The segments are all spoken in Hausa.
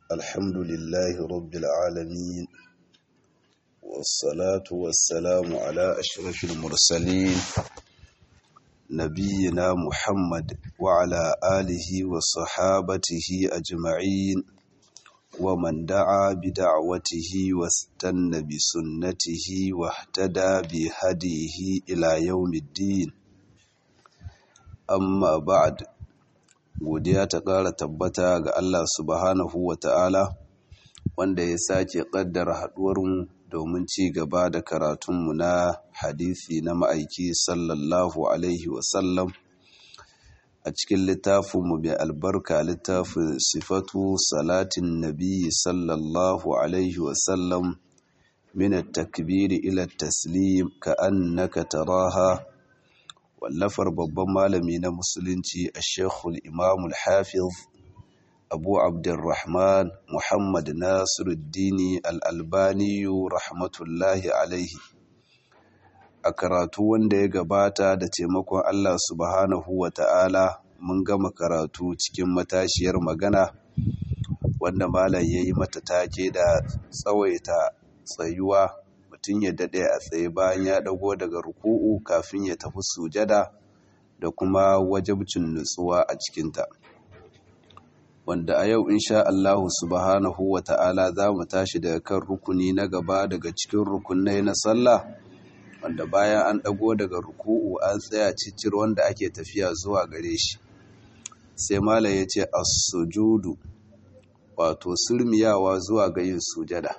الحمد لله رب العالمين والصلاة والسلام على أشرف المرسلين نبينا محمد وعلى آله وصحابته أجمعين ومن دعا بدعوته واستنى بسنته واهتدى بهديه إلى يوم الدين amma ba'ad godiya ta ƙara tabbata ga Allah subhanahu wa ta'ala wanda ya sake ƙaddara haɗuwarmu domin ci gaba da karatunmu na hadisi na ma'aiki sallallahu alaihi wasallam a cikin littafinmu mai albarka littafin sifatu salatin nabi sallallahu alaihi wasallam min takbiri ila taslim ka annaka taraha wallafar babban malami na musulunci a shekul imamul hafiz abu abdurrahman muhammad nasiruddini al'albaniyu rahmatullahi alaihi a karatu wanda ya gabata da taimakon allah subhanahu wa ta'ala mun gama karatu cikin matashiyar magana wanda malam ya yi mata take da tsawaita tsayuwa mutum ya daɗe a tsaye bayan ya ɗago daga ruku'u kafin ya tafi sujada da kuma wajabcin nutsuwa a cikinta wanda a yau insha Allahu subhanahu wa ta'ala za mu tashi daga kan rukuni na gaba daga cikin rukunai na sallah wanda bayan an ɗago daga ruku'u an tsaya cicir wanda ake tafiya zuwa gare shi sai mala ya ce as-sujudu wato sulmiyawa zuwa ga yin sujada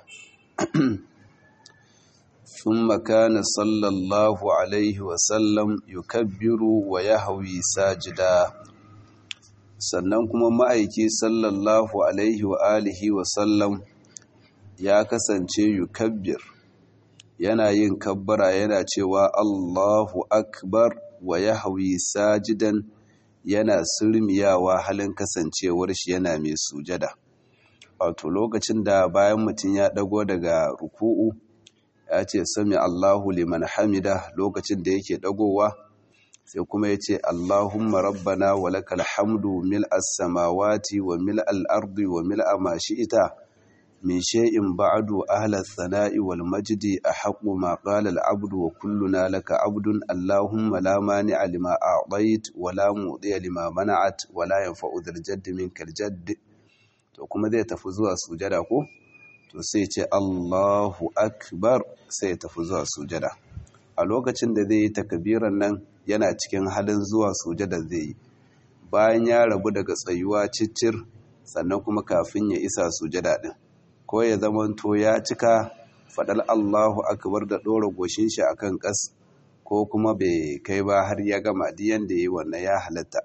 ثم كان صلى الله عليه وسلم يكبر ويهوي ساجدا sannan kuma ma'aiki sallallahu alaihi wa alihi wa sallam ya kasance yukabbir yana yin kabbara yana cewa Allahu akbar wa yahwi sajidan yana surmiyawa halin kasancewar shi yana mai sujada wato lokacin da bayan mutum ya dago daga ruku'u ya ce sami Allahu liman hamida lokacin da yake dagowa sai kuma ya ce Allahumma rabbana wa lakal hamdu mil as-samawati wa mil al-ardi wa mil ma shi'ita min shay'in ba'du ahla as-sana'i wal majdi ahqqu ma qala al-'abdu wa kulluna laka 'abdun Allahumma la mani'a lima a'tayt wa la mu'tiya lima mana'at wa la yanfa'u dhal jaddi minkal jadd to kuma zai tafi zuwa sujada ko to sai ce Allahu akbar sai tafi zuwa sujada a lokacin da zai yi takbiran nan yana cikin halin zuwa sujada zai yi bayan ya rabu daga tsayuwa ciccir sannan kuma kafin ya isa sujada din ko ya zamanto ya cika fadal Allahu akbar da dora goshin shi akan kas ko kuma bai kai ba har ya gama diyan da yi wannan ya halatta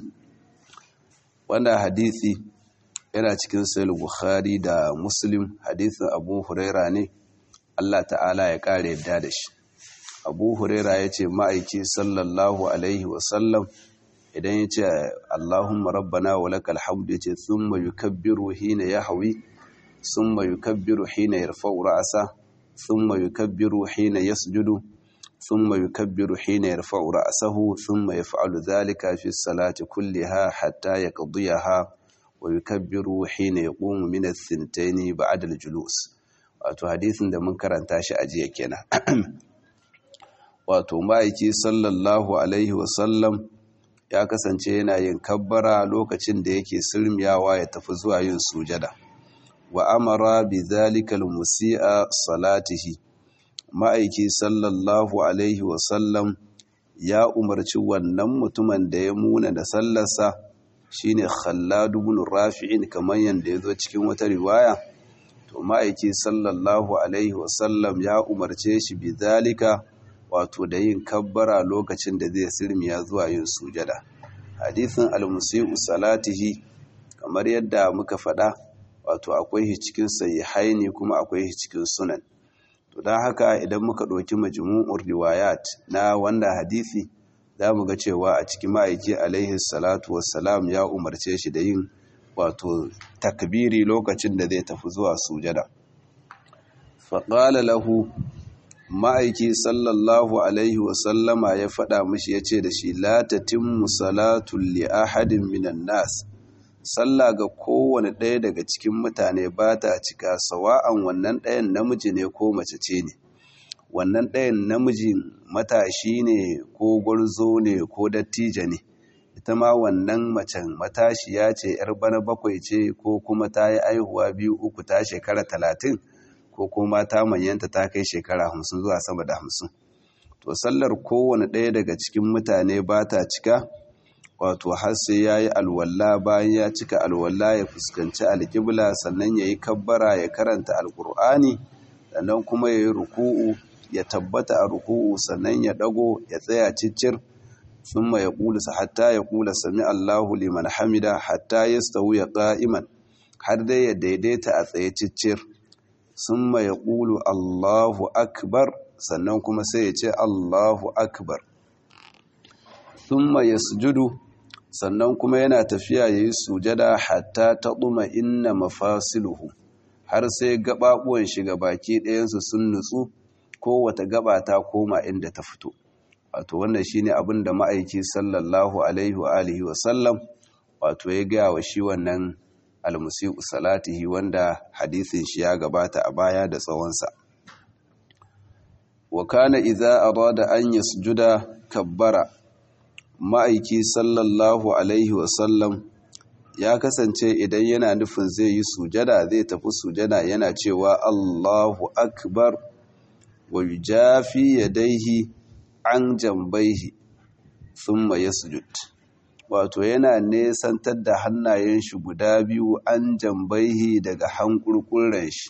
wannan hadisi yana cikin sayil bukhari da muslim hadisin abu huraira ne allah ta'ala ya kare yadda da shi abu huraira ya ce ma'aiki sallallahu alaihi wasallam idan ya ce allahumma rabbana wa lakal hamdu ya ce thumma yukabbiru hina ya hawi thumma yukabbiru hina yarfa'u ra'asa thumma yukabbiru hina yasjudu thumma yukabbiru hina yarfa'u ra'sahu thumma yaf'alu dhalika fi salati kulliha hatta yaqdiyaha wa yukabbiru hina yaqumu min ath-thintayn ba'da al-julus wato hadisin da mun karanta shi a jiya kenan wato ma'aiki sallallahu alaihi wa sallam ya kasance yana yin kabbara lokacin da yake sirmiyawa ya tafi zuwa yin sujada wa amara bi dhalika al-musii'a salatihi ma'aiki sallallahu alaihi wa sallam ya umarci wannan mutumin da ya muna da sallarsa shine Khallad ibn Rafi'in kamar yanda yazo cikin wata riwaya to ma'aiki sallallahu alaihi wasallam ya umarce shi bizalika wato da yin kabbara lokacin da zai sirmiya zuwa yin sujada hadisin al-musii'u salatihi kamar yadda muka faɗa wato akwai shi cikin sahihaini kuma akwai shi cikin sunan to dan haka idan muka ɗauki majmu'ur riwayat na wannan hadisi za mu ga cewa a cikin ma'aiki alaihi salatu wassalam ya umarce shi da yin wato takbiri lokacin da zai tafi zuwa sujada faƙala lahu ma'aiki sallallahu alaihi wasallama ya faɗa mashi ya ce da shi latatin musalatun li ahadin minan nas sallah ga kowane ɗaya daga cikin mutane ba ta cika sawa'an wannan ɗayan namiji ne ko mace ce ne wannan ɗayan namiji matashi ne ko gwarzo ne ko dattijo ne ita ma wannan macen matashiya ce yar bana bakwai ce ko kuma ta yi aihuwa biyu uku ta shekara talatin ko kuma ta manyanta ta kai shekara hamsin zuwa sama da hamsin to sallar kowane ɗaya daga cikin mutane ba ta cika wato har sai ya yi alwalla bayan ya cika alwalla ya fuskanci alƙibla sannan ya yi kabbara ya karanta alƙur'ani sannan kuma ya yi ruku'u ya tabbata a ruku'u sannan ya ɗago ya tsaya ciccir sun ya ƙulisa hatta ya ƙula sami allahu liman hamida hatta ya stawu ya ƙa'iman har dai ya daidaita a tsaye ciccir sun ya ƙulu allahu akbar sannan kuma sai ya ce allahu akbar thumma yasjudu sannan kuma yana tafiya yayi sujada hatta taquma inna mafasiluhu har sai gababuwan shi baki ɗayan su sun nutsu ko wata gaba ta koma inda ta fito wato wannan shine abin da ma'aiki sallallahu alaihi wa alihi wa sallam wato ya ga wa shi wannan almusi'u salatihi wanda hadisin shi ya gabata a baya da tsawonsa wa kana idza arada an yasjuda kabbara ma'aiki sallallahu alaihi wasallam ya kasance idan yana nufin zai yi sujada zai tafi sujada yana cewa Allahu akbar wa yujafi yadaihi an jambaihi thumma yasjud wato yana nesantar da hannayen shi guda biyu an jambaihi daga hankurkuren shi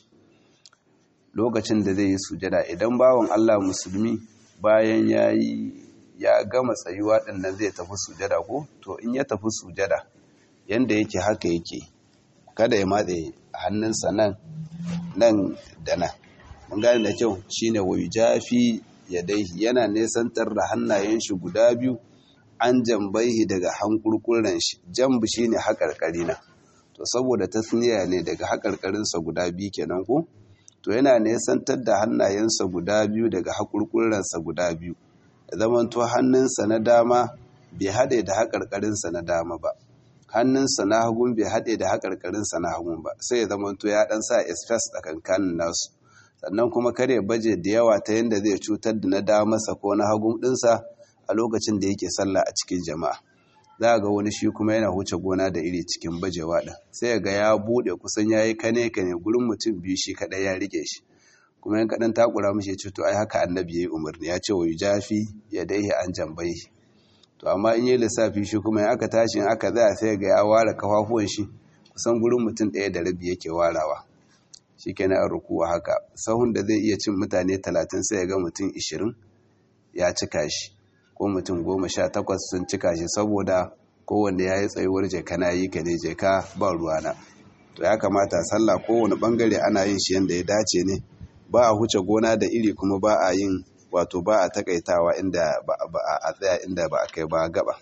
lokacin da zai yi sujada idan bawan Allah musulmi bayan yayi ya gama tsayuwa ɗin nan zai tafi sujada ko to in ya tafi sujada yanda yake haka yake kada ya matse hannunsa nan nan da nan mun gane da kyau shine wai jafi yadaihi yana nesantar da hannayen shi guda biyu an jambaihi daga hankurkuren shi jambu shine haƙarƙari na to saboda tasniya ne daga haƙarƙarinsa guda biyu kenan ko to yana nesantar da hannayensa guda biyu daga haƙurƙurensa guda biyu da zamanto hannunsa na dama bai haɗe da haƙarƙarinsa na dama ba hannunsa na hagun bai haɗe da haƙarƙarinsa na hagun ba sai ya zamanto ya ɗan sa esfes a kankanin nasu sannan kuma kare baje da yawa ta yadda zai cutar da na damarsa ko na hagun ɗinsa a lokacin da yake sallah a cikin jama'a za ga wani shi kuma yana huce gona da iri cikin bajewa ɗin sai ga ya buɗe kusan ya yi kane kane gurin mutum biyu shi kaɗai ya rike shi kuma yan kaɗan takura mashi ya to ai haka annabi ya yi umarni ya ce wa yi jafi ya daihi an jambai to amma in yi lissafi shi kuma in aka tashi in aka zaya sai ga ya ware kafafuwan shi kusan gurin mutum ɗaya da rabi yake warawa shi kenan a rukuwa haka sahun da zai iya cin mutane talatin sai ya ga mutum ishirin ya cika shi ko mutum goma sha takwas sun cika shi saboda kowanne ya yi tsayuwar jeka na yi ka ne jeka ba ruwana to ya kamata sallah kowane bangare ana yin shi yadda ya dace ne ba a huce gona da iri kuma ba a yin wato ba a takaitawa inda ba a tsaya inda ba a kai ba gaba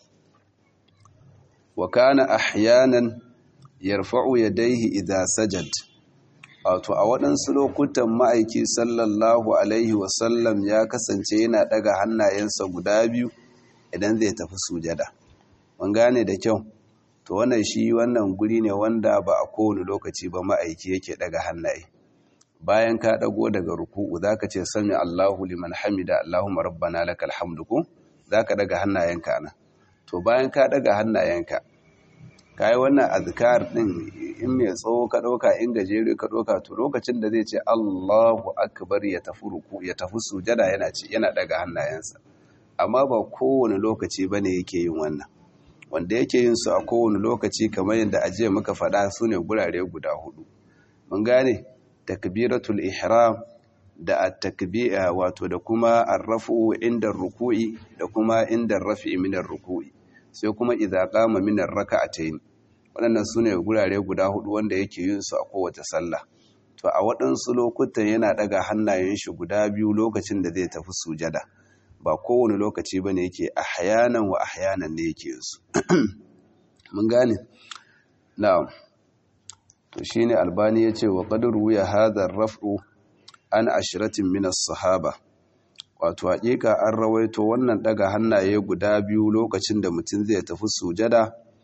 wa kana ahyanan yarfa'u yadayhi idza sajad wato a waɗansu lokutan ma'aiki sallallahu alaihi wasallam ya kasance yana ɗaga hannayensa guda biyu idan zai tafi sujada mun gane da kyau to wannan shi wannan guri ne wanda ba a kowane lokaci ba ma'aiki yake ɗaga hannaye bayan ka ɗago daga ruku'u zaka ce sami Allahu liman hamida Allahumma rabbana lakal hamdu ko zaka ɗaga hannayenka nan to bayan ka ɗaga hannayenka kai wannan azkar din in mai tsawo ka ɗauka in gajere ka ɗauka to lokacin da zai ce Allahu akbar ya tafi ruku ya tafi sujada yana ci yana daga hannayensa amma ba kowane lokaci bane yake yin wannan wanda yake yin su a kowane lokaci kamar yadda ajiye muka faɗa su ne gurare guda hudu mun gane takbiratul ihram da at-takbira wato da kuma ar-rafu inda ruku'i da kuma inda rafi min ruku'i sai kuma idza qama min ar-rak'atayn waɗannan su ne gurare guda hudu wanda yake yin su a kowace sallah to a waɗansu lokutan yana ɗaga hannayen shi guda biyu lokacin da zai tafi sujada ba kowane lokaci ba ne yake ahyanan wa ahyanan ne yake yin su mun gane na'am to shine albani yace wa qad ruya hadha ar-raf'u an ashratin min as-sahaba wato hakika an rawaito wannan daga hannaye guda biyu lokacin da mutum zai tafi sujada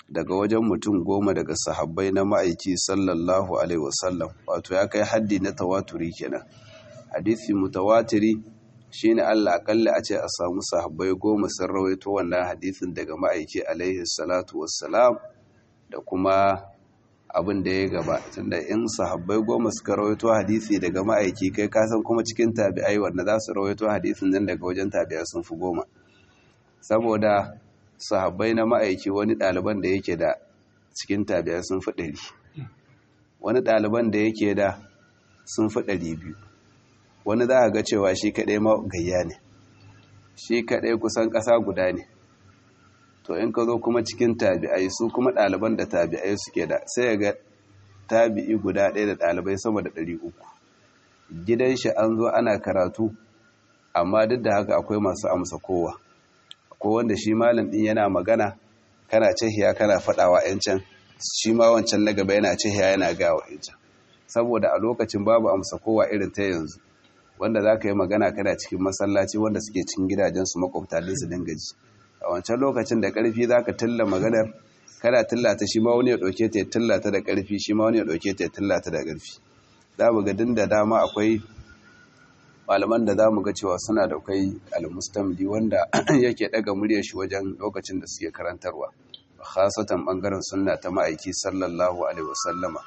daga wajen mutum goma daga sahabbai na ma'aiki sallallahu alaihi wasallam wato ya kai haddi na tawaturi kenan hadisi mutawatiri shine Allah akalla a ce a samu sahabbai goma sun rawaito wannan hadisin daga ma'aiki alaihi salatu wassalam da kuma abin da ya gaba tunda in sahabbai goma suka rawaito hadisi daga ma'aiki kai kasan kuma cikin tabi'ai wanda za su rawaito hadisin nan daga wajen tabi'ai sun fi goma saboda sahabbai na ma'aiki wani ɗaliban da yake da cikin tabi'ai sun fi ɗari wani ɗaliban da yake da sun fi ɗari biyu wani za a ga cewa shi kaɗai ma gayya ne shi kaɗai kusan ƙasa guda ne to in ka zo kuma cikin tabi'ai su kuma ɗaliban da tabi'ai suke da sai ya ga tabi'i guda ɗaya da ɗalibai sama da ɗari uku gidan shi an zo ana karatu amma duk da haka akwai masu amsa kowa ko wanda shi malam ɗin yana magana kana cihiya kana faɗawa yancan shi ma wancan na gaba yana cihiya yana gawa yancan saboda a lokacin babu amsa kowa irin ta yanzu wanda za ka yi magana kana cikin masallaci wanda suke cikin gidajensu makwabta din su dinga ji a wancan lokacin da ƙarfi za ka tilla maganar kana tillata shi ma wani ya ɗauke ta ya tillata da ƙarfi shi ma wani ya ɗauke ta ya tillata da ƙarfi za mu ga din da dama akwai malaman da za mu ga cewa suna da kai almustamli wanda yake ɗaga muryar shi wajen lokacin da suke karantarwa khasatan ɓangaren sunna ta ma'aiki sallallahu alaihi wasallama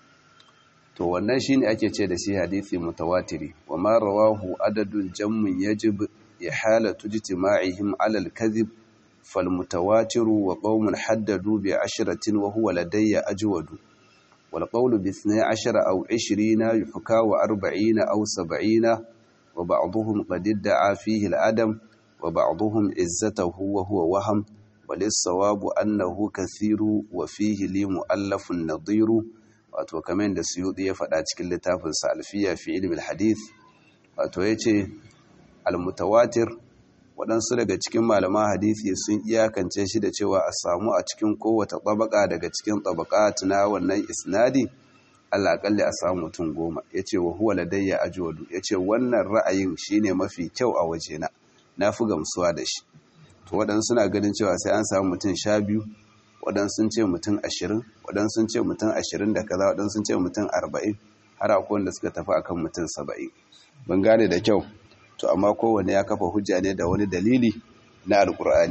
to wannan shine ake ce da shi hadisi mutawatiri wa ma rawahu adadun jammun yajib ihalatu ijtima'ihim 'ala al-kadhib فالمتواتر وقوم حددوا بعشرة وهو لدي أجود والقول باثني عشر أو عشرين يحكى وأربعين أو سبعين وبعضهم قد ادعى فيه الأدم وبعضهم عزته وهو وهم وللصواب أنه كثير وفيه لي مؤلف نظير wato kamar da suyudi ya faɗa cikin littafin salfiya fi ilmi hadith wato yace al-mutawatir waɗansu daga cikin malaman hadisi sun iyakance shi da cewa a samu a cikin kowace tabaka daga cikin tabaka na wannan isnadi Allah kalli a samu mutum goma yace wa huwa ladayya ajwadu yace wannan ra'ayin shine mafi kyau a wajena na fi gamsuwa da shi to waɗansu suna ganin cewa sai an samu mutum sha biyu waɗansu sun ce mutum ashirin waɗansu sun ce mutum ashirin da kaza waɗansu sun ce mutum arba'in har akwai wanda suka tafi akan mutum saba'in ban gane da kyau to amma kowane ya kafa hujja ne da wani dalili na alkur'ani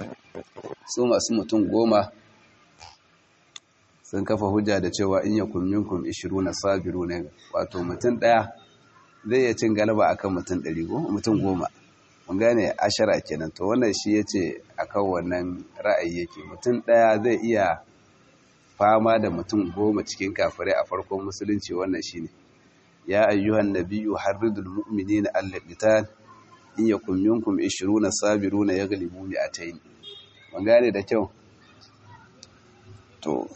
su masu mutum goma sun kafa hujja da cewa in yakun minkum na sabiru ne wato mutum ɗaya zai iya cin galaba akan mutum ɗari mutum goma mun gane ashara kenan to wannan shi yace akan wannan ra'ayi yake mutum ɗaya zai iya fama da mutum goma cikin kafirai a farkon musulunci wannan shine ya ayyuhan nabiyyu harridul mu'minina alal qital in yakun minkum 20 sabiruna yaghlibu mi'atayn mun gane da kyau to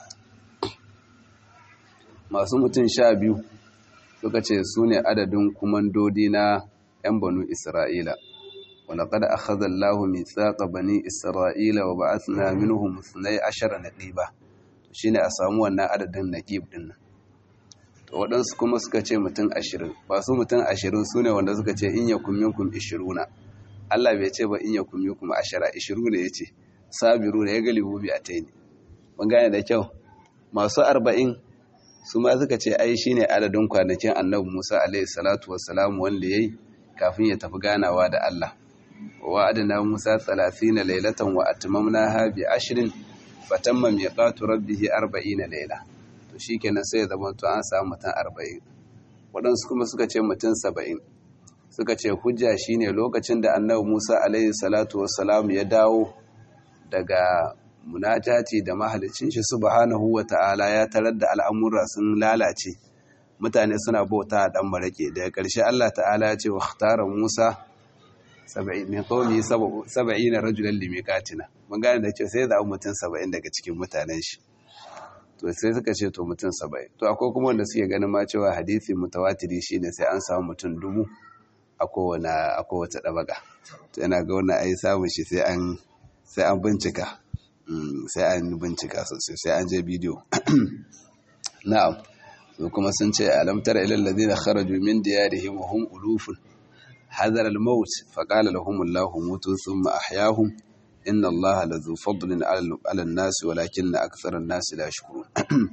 masu mutum sha biyu suka ce su ne adadin kumandodi na 'yan banu isra'ila ولقد أخذ الله ميثاق بني إسرائيل وبعثنا منهم اثني عشر نقيبا shine a samu wannan adadin naqib din nan to waɗansu kuma suka ce mutum ashirin ba su mutum ashirin su ne wanda suka ce in yakun minkum ishiruna Allah bai ce ba in yakun minkum ashara ishiru ne yace sabiru ne ya galibu bi ataini mun gane da kyau masu arba'in su ma suka ce ai shine adadin kwanakin annabi Musa alaihi salatu wassalam wanda yayi kafin ya tafi ganawa da Allah ووعدنا موسى ثلاثين ليلة وأتممناها بعشر فتم ميقات ربه أربعين ليلة to shikenan sai ya zama to an samu mutum arba'in waɗansu kuma suka ce mutum saba'in suka ce hujja shine lokacin da annabi musa alaihi salatu wassalam ya dawo daga munajati da mahalicin shi subhanahu wa ta'ala ya tarar da al'amura sun lalace mutane suna bauta a ɗan marake daga ƙarshe allah ta'ala ya ce wa musa min kawai saba'ina rajulan limikatina mun gane da ce sai zaɓi mutum saba'in daga cikin mutanen shi to sai suka ce to mutum saba'in to akwai kuma wanda suke ganin ma cewa hadisi mutawatiri shine sai an samu mutum dubu a kowane a kowace ɗabaga to yana ga wannan ai samun shi sai an sai an bincika sai an bincika sosai sai an je bidiyo na'am su kuma sun ce alam tara ilal ladina kharaju min diyarihim wa hum ulufun حذر الموت فقال لهم الله موتوا ثم أحياهم inna Allah la zu fadlin ala an-nas walakinna akthara an-nas la yashkurun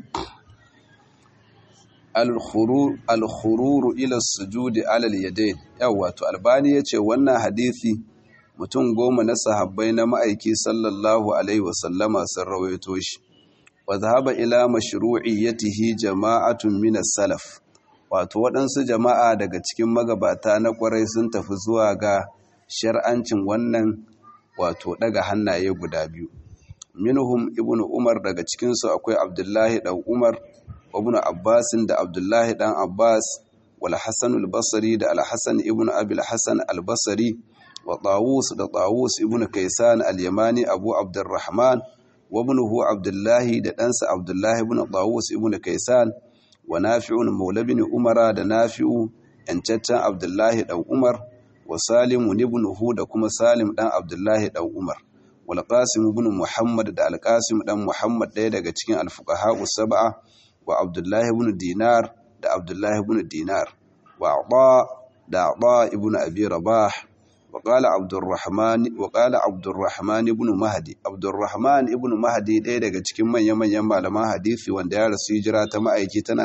al-khurur ila as-sujud ala al-yadayn yawa to albani yace wannan hadisi mutum goma na sahabbai na ma'aiki sallallahu alaihi wasallama sun rawaito shi wa zahaba ila mashru'iyyatihi jama'atun min as-salaf wato waɗansu jama'a daga cikin magabata na ƙwarai sun tafi zuwa ga shar'ancin wannan wato daga hannaye guda biyu minhum ibnu umar daga cikin su akwai abdullahi dan umar ibnu abbas da abdullahi dan abbas wal hasan al-basri da al-hasan ibnu abi al-hasan al-basri wa tawus da tawus ibnu kaysan al-yamani abu abdurrahman wa ibnuhu abdullahi da ɗansa abdullahi ibnu tawus ibnu kaysan wa nafi'un maula bin umara da nafi'u yancaccen abdullahi dan umar wa salimu ibnuhu da kuma salim dan abdullahi dan umar wal qasim ibn muhammad da al qasim dan muhammad ɗaya daga cikin al fuqaha sab'a wa abdullahi ibn dinar da abdullahi ibn dinar wa ata da ata ibn abi rabah wa qala abdurrahman wa qala abdurrahman ibn mahdi abdurrahman ibn mahdi ɗaya daga cikin manyan manyan malaman hadisi wanda ya rasu hijira ta ma'aiki tana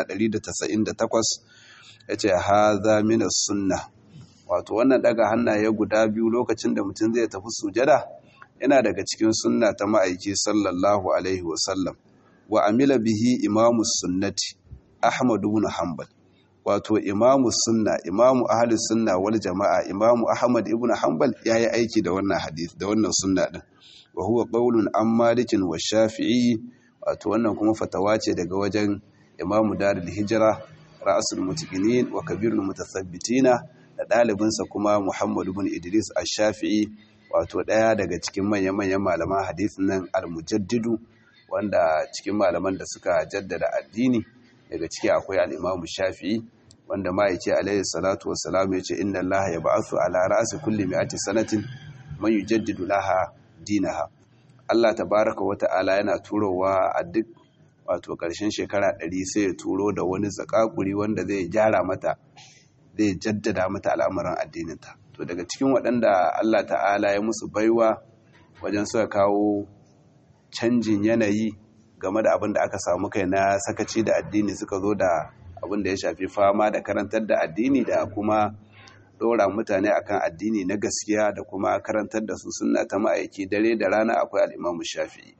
198 yace hadha min as-sunnah wato wannan daga hannaye guda biyu lokacin da mutum zai tafi sujada yana daga cikin sunna ta ma'aiki sallallahu alaihi wasallam wa amila bihi imamu sunnati ahmad ibn hanbal wato imamu sunna imamu ahli sunna wal jama'a imamu ahmad ibn hanbal yayi aiki da wannan hadith da wannan sunna din wa huwa qawlun an malikin wa shafi'i wato wannan kuma fatawa ce daga wajen imamu darul hijra ra'sul mutaqinin wa kabirul mutathabbitina da ɗalibinsa kuma Muhammadu bin Idris Ash-Shafi'i wato ɗaya daga cikin manya-manyan malaman hadisin nan al-Mujaddidu wanda cikin malaman da suka jaddada addini daga ciki akwai al-Imam Shafi'i wanda ma yake alayhi salatu wassalam yace inna Allah yab'athu ala ra'si kulli mi'ati sanatin man yujaddidu laha dinaha Allah tabaraka wa ta'ala yana turowa a duk wato ƙarshen shekara ɗari sai ya turo da wani zakakuri wanda zai gyara mata zai jaddada mata al'amuran addininta to daga cikin waɗanda Allah ta'ala ya musu baiwa wajen suka kawo canjin yanayi game da abin da aka samu kai na sakaci da addini suka zo da abin da ya shafi fama da karantar da addini da kuma ɗora mutane akan addini na gaskiya da kuma karantar da su suna ta ma'aiki dare da rana akwai al'imamu shafi'i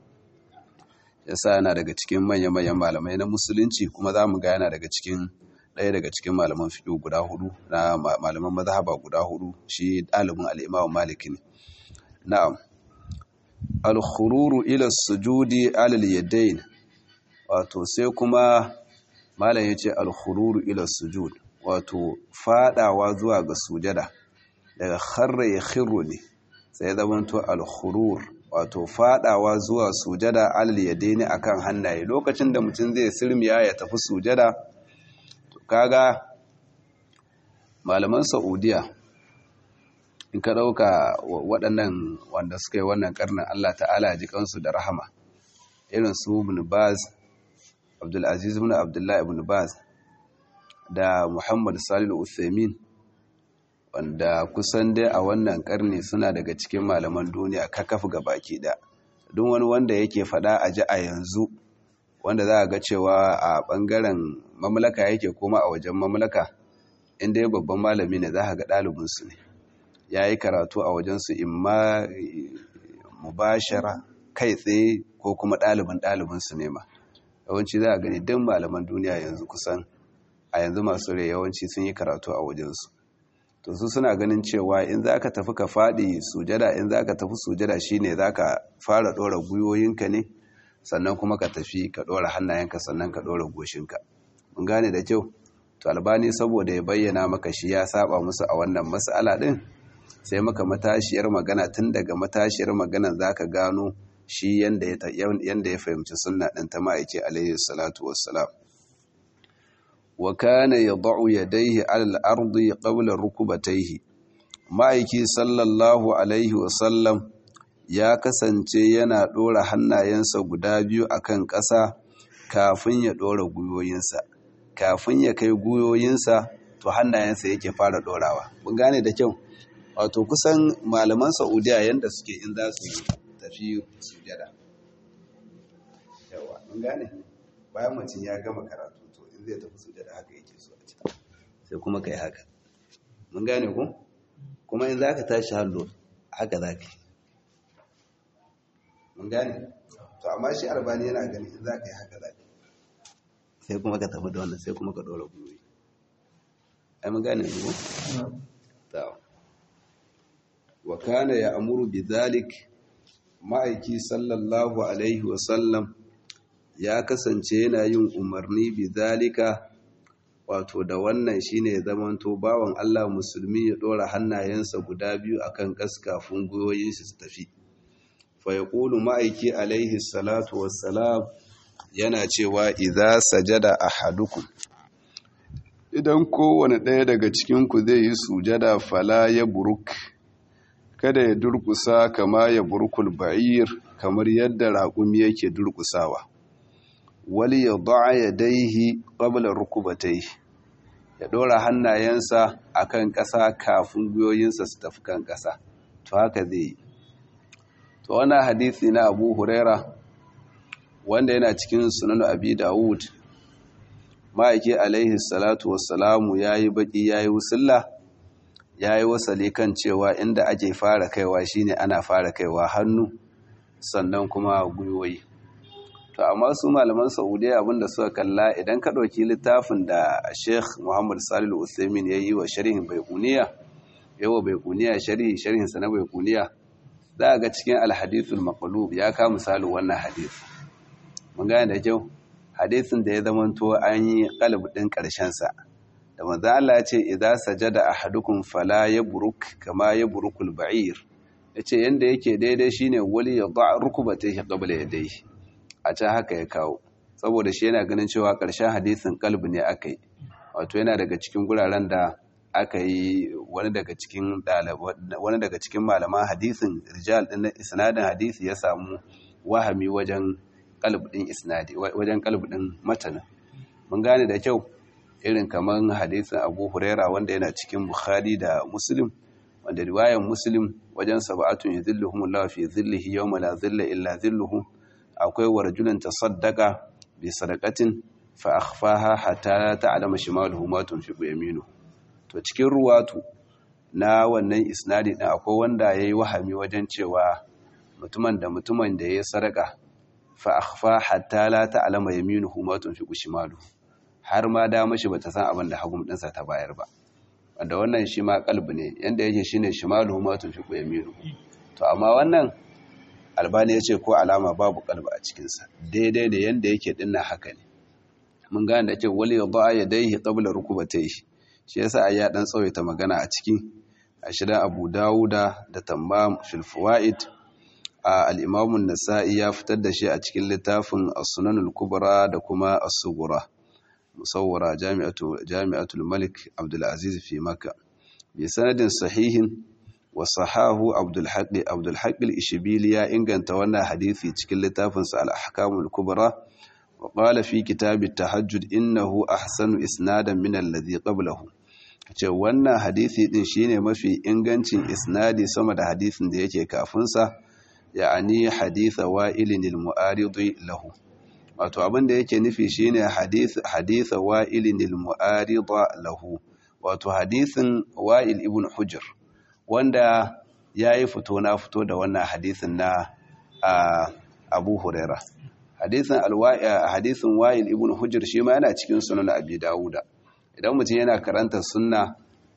yasa yana daga cikin manya-manyan malamai na musulunci kuma za mu ga yana daga cikin ɗaya daga cikin malaman fiƙo guda hudu na malaman mazhaba guda hudu shi ɗalibin al'imamu maliki ne na'am al-khururu ila sujudi alal yadayn wato sai kuma malam yace al-khururu ila sujud wato fadawa zuwa ga sujada daga kharra ya khirru ne sai zamanto al-khurur wato fadawa zuwa sujada alal yadayn akan hannaye lokacin da mutum zai sirmiya ya tafi sujada kaga malaman saudiya in ka ɗauka waɗannan wanda suka yi wannan ƙarnin allah ta'ala ji kansu da rahama irin su ibn baz abdulaziz ibn abdullahi ibn baz da muhammad salil uthaymin wanda kusan dai a wannan ƙarni suna daga cikin malaman duniya kakaf ga baki da duk wani wanda yake faɗa a ji a yanzu wanda za a ga cewa a ɓangaren mamlaka yake kuma a wajen mamlaka inda ya babban malami ne za a ga ɗalibinsu ne ya yi karatu a wajensu imma mubashara kai tsaye ko kuma ɗalibin ɗalibinsu ne ma yawanci za a gani don malaman duniya yanzu kusan a yanzu masu rai yawanci sun yi karatu a wajensu to su suna ganin cewa in za ka tafi ka faɗi sujada in za ka tafi sujada shine za ka fara ɗora gwiwoyinka ne sannan kuma ka tafi ka ɗora hannayenka sannan ka ɗora goshinka mun gane da kyau to albani saboda ya bayyana maka shi ya saba musu a wannan mas'ala din sai maka matashiyar magana tun daga matashiyar magana zaka gano shi yanda ya yanda ya fahimci sunna din ta ma'aiki alaihi salatu wassalam wa kana yad'u yadayhi 'ala al-ardi qabla rukubatayhi ma'aiki sallallahu alaihi wasallam ya kasance yana ɗora hannayensa guda biyu akan ƙasa kafin ya ɗora gwiwoyinsa kafin ya kai gwiwoyinsa to hannayensa yake fara ɗorawa mun gane da kyau wato kusan malaman saudiya yadda suke in za su tafi sujada yawa mun gane bayan mutum ya gama karatu to in zai tafi sujada haka yake so a ci sai kuma kai haka mun gane ku kuma in zaka tashi hallo haka zaka mun gane to amma shi albani yana gani in zaka yi haka zaka sai kuma ka tafi da wannan sai kuma ka dora gwiwoyi ai mun gane ku ta wa kana ya amuru bi zalik ma'aiki sallallahu alaihi wa sallam ya kasance yana yin umarni bi zalika wato da wannan shine zamanto bawan Allah musulmi ya dora hannayensa guda biyu akan kas kafin goyoyin shi su tafi fa yaqulu ma'aiki alaihi salatu wassalam yana cewa idza sajada ahadukum idan kowane ɗaya daga cikin ku zai yi sujada fala ya buruk kada ya durkusa kama ya burkul ba'ir kamar yadda raƙumi yake durkusawa wali ya da'a ya daihi ƙabla rukubatai ya ɗora hannayensa a kan ƙasa kafin gwiwoyinsa su tafi kan ƙasa to haka zai yi to wannan hadithi na abu huraira wanda yana cikin sunan abi dawud ma'aiki alaihi salatu wassalamu ya yi baƙi ya yi wusulla ya yi wasali kan cewa inda ake fara kaiwa shine ana fara kaiwa hannu sannan kuma gwiwoyi to amma su malaman saudiya abinda suka kalla idan ka ɗauki littafin da sheikh muhammad salil usaimin ya yi wa sharhin baikuniya yawa baikuniya sharhi sharhinsa na baikuniya za ga cikin alhadithul maqlub ya ka misalin wannan hadith mun gane da kyau hadisin da ya zamanto an yi kalb din karshen sa da manzo Allah ya ce idza sajada ahadukum fala yabruk kama yabrukul ba'ir yace yanda yake daidai shine wali ya da rukubatayhi qabla yadayhi a can haka ya kawo saboda shi yana ganin cewa ƙarshen hadisin kalbi ne aka yi wato yana daga cikin guraren da aka yi wani daga cikin wani daga cikin malaman hadisin rijal din isnadin hadisi ya samu wahami wajen kalbi din isnadi wajen kalbi din matanin mun gane da kyau irin kaman hadisin Abu Huraira wanda yana cikin Bukhari da Muslim wanda riwayar Muslim wajen sab'atun yadhilluhumullahu fi dhillihi yawma la dhilla illa dhilluhu akwai wa rajulun tasaddaqa bi sadaqatin fa akhfaha hatta la ta'lama shimaluhu ma tunfiqu yaminu to cikin ruwatu na wannan isnadi din akwai wanda yayi wahami wajen cewa mutumin da mutumin da yayi sadaka fa akhfa hatta la ta'lama yaminuhu ma tunfiqu shimaluhu har ma da mashi bata san abin da hagum dinsa ta bayar ba wanda wannan shi ma kalbi ne yanda yake shine shimaluhu ma tunfiqu yaminuhu to amma wannan albani ya ce ko alama babu kalba a cikinsa daidai da yadda yake dinna haka ne mun gane da ce wali ya ba'a ya daihi qabla rukubatayhi shi yasa ai ya dan tsawaita magana a ciki a shidan Abu Dawuda da Tammam fil Fawaid a al-Imam an-Nasa'i ya fitar da shi a cikin littafin As-Sunan al-Kubra da kuma As-Sughra musawwara Jami'atu Jami'atul Malik Abdul Aziz fi Makkah bi sanadin sahihin wasahahu abdulhaƙi abdulhaƙi ishibili ya inganta wannan hadithi cikin littafinsa al'ahkamul kubra wa ƙala fi kitabit tahajjud innahu ahsanu isnadan min alladhi qablahu ce wannan hadithi din shine mafi ingancin isnadi sama da hadithin da yake kafin sa ya'ani haditha wa'ilin al-mu'arid lahu wato abin da yake nufi shine hadith haditha wa'ilin al-mu'arid lahu wato hadithin wa'il ibn hujr wanda ya yi fito na fito da wannan hadisin na abu huraira hadisin hadisin wa'il ibn hujjar shi ma yana cikin sunan abi dawuda idan mutum yana karanta sunna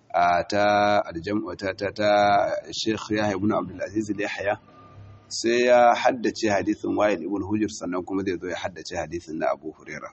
ta aljam'a ta ta sheikh yahya ibn abdul aziz yahya sai ya haddace hadisin wa'il ibn hujjar sannan kuma zai zo ya haddace hadisin na abu huraira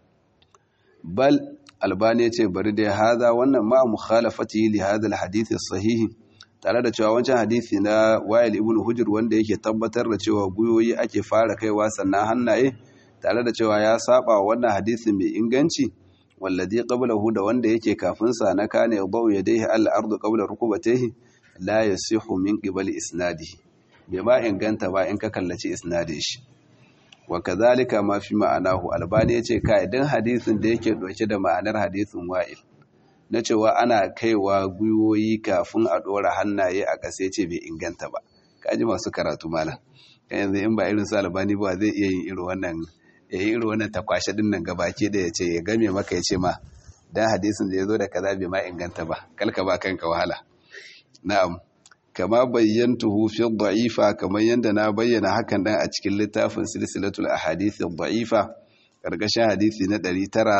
bal albani ya ce bari dai haza wannan ma mukhalafati li hadha alhadith as-sahih tare da cewa wancan hadisi na wa'il ibn hujr wanda yake tabbatar da cewa guyoyi ake fara kaiwa sannan hannaye tare da cewa ya saba wannan hadisi mai inganci wallazi qablahu da wanda yake kafin sa na kana yadau yadayhi al-ardu qabla rukubatayhi la yasihu min qibali isnadihi bai ma inganta ba in ka kallaci isnadin shi wa kadhalika ma fi ma'anahu albani yace ka idan hadisin da yake dauke da ma'anar hadisin wa'il na cewa ana kaiwa gwiwoyi kafin a dora hannaye a ƙasa ce bai inganta ba kaji masu karatu malam yanzu in ba irin su albani ba zai iya yin irin wannan ya yi irin wannan takwashe din nan gabaki da ya ce ya game maka ya ce ma dan hadisin da ya zo da kaza bai ma inganta ba kalka ba kanka wahala na'am kama bayyantuhu fi da'ifa kamar yadda na bayyana hakan dan a cikin littafin silsilatul ahadith da'ifa karkashin hadisi na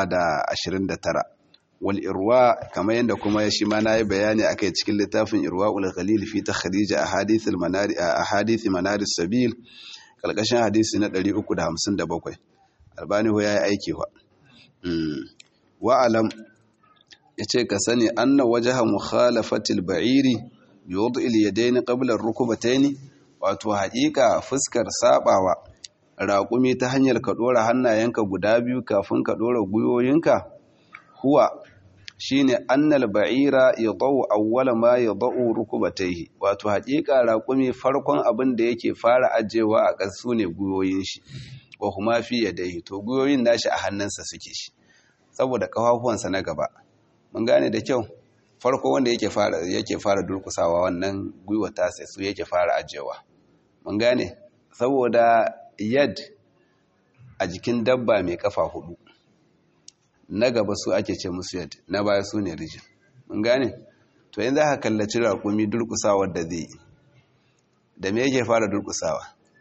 929 wal irwa kamar yadda kuma shi ma nayi bayani akai cikin littafin irwaul ghalil fi takhrij ahadith al manari ahadith manar sabil karkashin hadisi na 357 albani ho yayi aiki wa wa alam yace ka sani anna wajha mukhalafatil ba'iri yudu ilyadaini qabla ar-rukbataini wato haƙiƙa fuskar sabawa raƙumi ta hanyar ka dora hannayenka guda biyu kafin ka dora guyoyinka huwa shine annal ba'ira yadau awwala ma yadau rukbatayhi wato haƙiƙa raƙumi farkon abin da yake fara ajewa a ƙasu ne guyoyin shi wa huma fi yadayhi to guyoyin nashi a hannunsa suke shi saboda kafafuwansa na gaba mun gane da kyau farko wanda yake fara yake fara durkusawa wannan gwiwa ta sai su yake fara ajewa mun gane saboda yad a jikin dabba mai kafa hudu na gaba su ake ce musu yad na baya su ne rijin mun gane to yanzu aka kallaci raƙumi durkusawar da zai yi da me yake fara durkusawa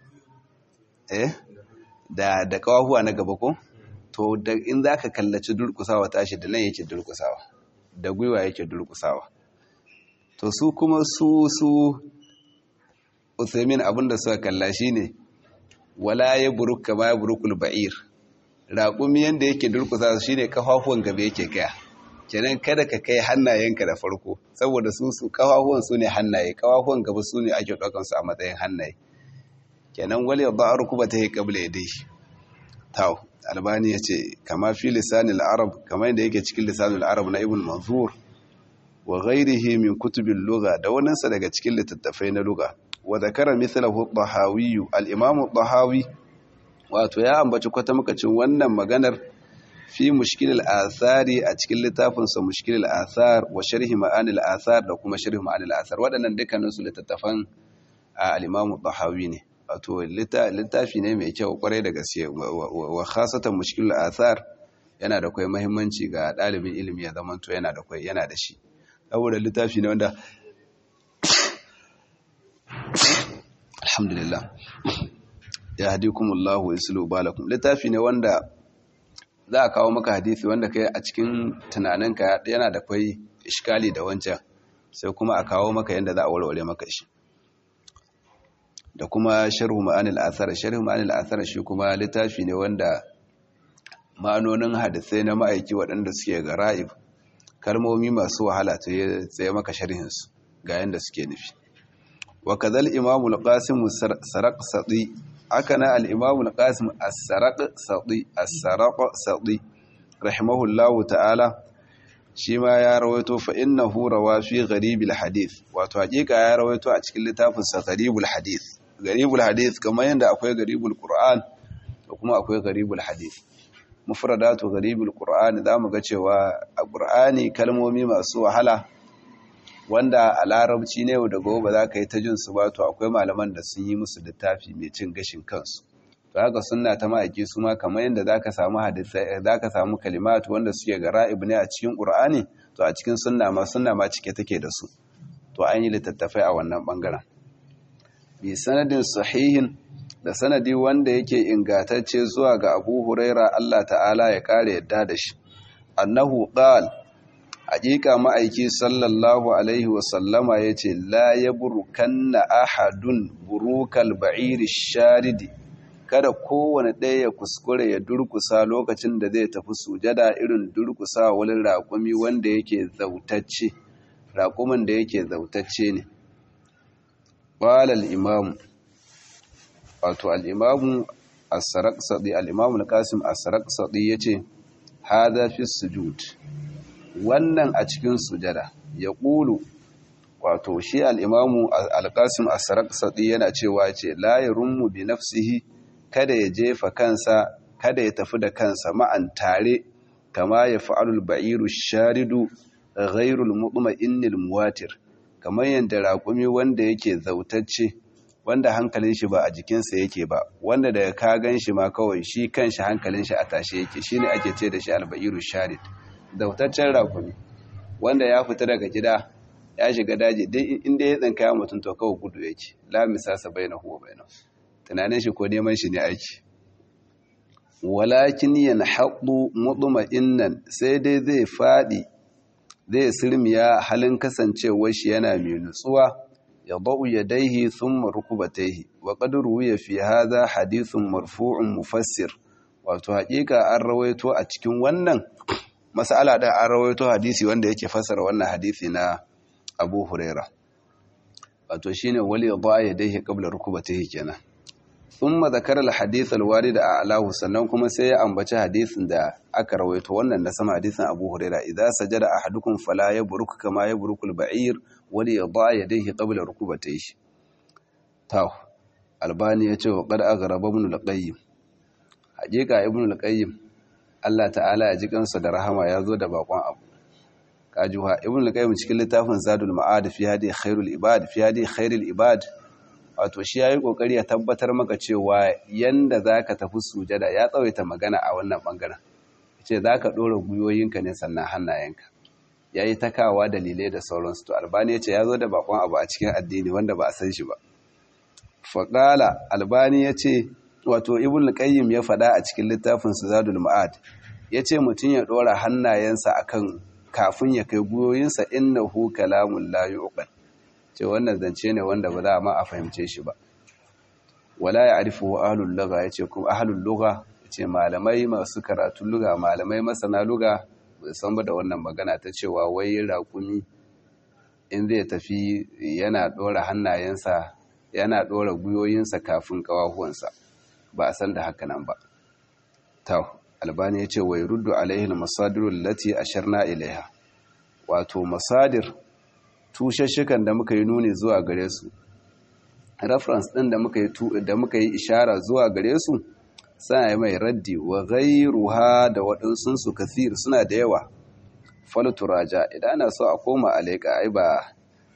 eh da da kawahuwa na gaba ko to da in za ka kallaci durkusawa tashi da nan yake durkusawa da gwiwa yake durkusawa to su kuma su su Uthaymin abinda suka kalla shine wala ya buruka ma ya burukul ba'ir raƙumi yanda yake durkusa shine kafafuwan gaba yake kaya kenan kada ka kai hannayenka da farko saboda su su kafafuwan su ne hannaye kafafuwan gaba su ne ake ɗaukan su a matsayin hannaye kenan wal yadda rukuba ta yi qabla yadayhi taw albani yace kama fi lisanil arab kamar yadda yake cikin lisanil arab na ibn manzur wa ghairihi min kutubil lugha da waninsa daga cikin littattafai na lugha wa zakara mithlahu ad-dahawi al-imam ad-dahawi wato ya ambaci kwata makacin wannan maganar fi mushkil al-athari a cikin littafin sa mushkil al-athar wa sharhi ma'ani al-athar da kuma sharhi ma'ani al-athar waɗannan dukkanin su littattafan al-imam ad-dahawi ne wato littafi ne mai kyau kwarai da gaske wa khasatan mushkil al-athar yana da kai muhimmanci ga ɗalibin ilimi ya zamanto yana da kai yana da shi saboda littafi ne wanda alhamdulillah ya hadikumullahu yuslu balakum littafi ne wanda za a kawo maka hadisi wanda kai a cikin tunaninka yana da kwai iskali da wancan sai kuma a kawo maka yanda za a warware maka shi da kuma sharhu ma'anil athar sharhu ma'anil athar shi kuma littafi ne wanda ma'anonin hadisai na ma'aiki waɗanda suke ga ra'ib kalmomi masu wahala ta yi tsaye maka sharhinsu ga yanda suke nufi wa kazal imamul qasim saraqsati aka na al-imamul qasim as-saraqsati as-saraqsati rahimahullahu ta'ala shi ma ya rawaito fa innahu rawa fi gharibil hadith wato hakika ya rawaito a cikin littafin sa gharibul hadith gharibul hadith kamar yanda akwai gharibul qur'an da kuma akwai gharibul hadith mufradatu gharibul qur'an zamu ga cewa a qur'ani kalmomi masu wahala wanda a larabci ne da gobe za ka yi ta jin su ba to akwai malaman da sun yi musu littafi mai cin gashin kansu to haka sunna ta ma'aiki su ma kamar yadda za ka samu hadisai za ka samu kalimatu wanda suke ga ra'ib ne a cikin qur'ani to a cikin sunna ma sunna ma cike take da su to an yi littattafai a wannan bangaren bi sanadin sahihin da sanadi wanda yake ingatacce zuwa ga Abu Huraira Allah ta'ala ya kare yadda da shi annahu qala haƙiƙa ma'aiki sallallahu alaihi wasallama ya ce la ya burukanna ahadun burukal ba'iri sharidi kada kowane ɗaya ya kuskure ya durkusa lokacin da zai tafi sujada irin durkusa wani raƙumi wanda yake zautacce raƙumin da yake zautacce ne ƙwalal imamu wato al'imamu as-saraqsadi al-imamu al-qasim as-saraqsadi yace hadha fi sujud wannan a cikin sujada ya ƙulu wato shi al'imamu alƙasim a saraksaɗi yana cewa ce layarunmu bi nafsihi kada ya jefa kansa kada ya tafi da kansa ma'an tare kama ya fa'alul ba'iru sharidu ghairul muɗuma innil muwatir kamar yadda raƙumi wanda yake zautacce wanda hankalin shi ba a jikinsa yake ba wanda daga ka gan shi ma kawai shi kanshi hankalin shi a tashe yake shine ake ce da shi alba'iru sharid dautaccen rakumi wanda ya fita daga gida ya shiga daji dai inda ya tsinka ya mutum to kawai gudu yake la misasa bainahu wa bainahu tunanin shi ko neman shi ne aiki walakin yanhaqu mutma'innan sai dai zai fadi zai sirmiya halin kasancewar shi yana mai nutsuwa ya ba'u yadaihi thumma rukubataihi wa qad ruwiya fi hadha hadithun marfu'un mufassir wato hakika an rawaito a cikin wannan mas'ala da an rawaito hadisi wanda yake fassara wannan hadisi na Abu Huraira wato shine wali yadha yadaihi qabla rukubataihi kenan thumma zakara al-hadith al-warid a'lahu sannan kuma sai ya ambaci hadisin da aka rawaito wannan na sama hadisin Abu Huraira idza sajada ahadukum fala yabruk kama yabruku al-ba'ir wali yadha yadayhi qabla rukubatayhi taw albani yace wa qad aghraba ibn al-qayyim hakika ibn al-qayyim Allah ta'ala ya ji kansa da rahama ya zo da bakon abu kajuha ibn al-qayyim cikin littafin zadul ma'ad fi hadi khairul ibad fi hadi khairul ibad wato shi ya yi ƙoƙari ya tabbatar maka cewa yanda za ka tafi sujada ya tsawaita magana a wannan ɓangaren ce za ka ɗora gwiwoyinka ne sannan hannayenka ya yi takawa dalilai da sauransu to albani ya ce ya zo da bakon abu a cikin addini wanda ba a san shi ba faƙala albani ya ce wato ibn qayyim ya faɗa a cikin littafin zadul ma'ad ya ce mutum ya ɗora hannayensa akan kafin ya kai gwiwoyinsa innahu kalamun la yuqal ce wannan zance ne wanda ba za a ma a fahimce shi ba wala ya arifu ahlul lugha yace kuma ahlul lugha yace malamai masu karatun lugha malamai masana lugha ba san ba da wannan magana ta cewa wai raƙumi in zai tafi yana dora hannayensa yana dora guyoyinsa kafin kawahuwansa ba a san da haka nan ba ta albani yace wai ruddu alaihi al-masadir allati asharna ilaiha wato masadir tushashikan da muka yi nuni zuwa gare su reference ɗin da muka yi da muka yi ishara zuwa gare su suna yi mai raddi wa ghairuha da waɗansu su kathir suna da yawa falturaja idan ana so a koma alaika ai ba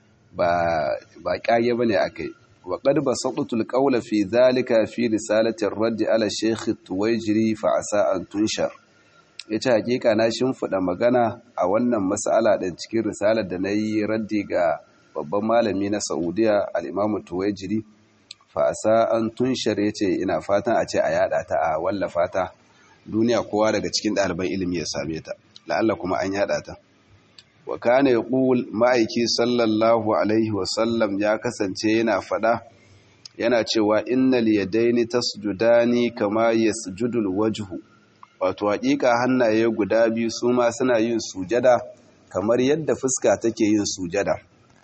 ba ba kage bane akai wa qad basattu alqawla fi dhalika fi risalati ar-radd ala shaykh tuwajiri fa asa an tunshar ya ce hakika na shimfiɗa magana a wannan matsala ɗin cikin risalar da na yi raddi ga babban malami na saudiya al'imamu tuwajiri fa'asa an tunshar ya ce ina fatan a ce a yada ta a wallafa ta duniya kowa daga cikin ɗaliban ilimi ya same ta la'alla kuma an yada ta wa kana ya ƙul ma'aiki sallallahu alaihi wasallam ya kasance yana faɗa yana cewa innal yadaini tasjudani kama yasjudul wajhu wato hakika hannaye guda biyu su ma suna yin sujada kamar yadda fuska take yin sujada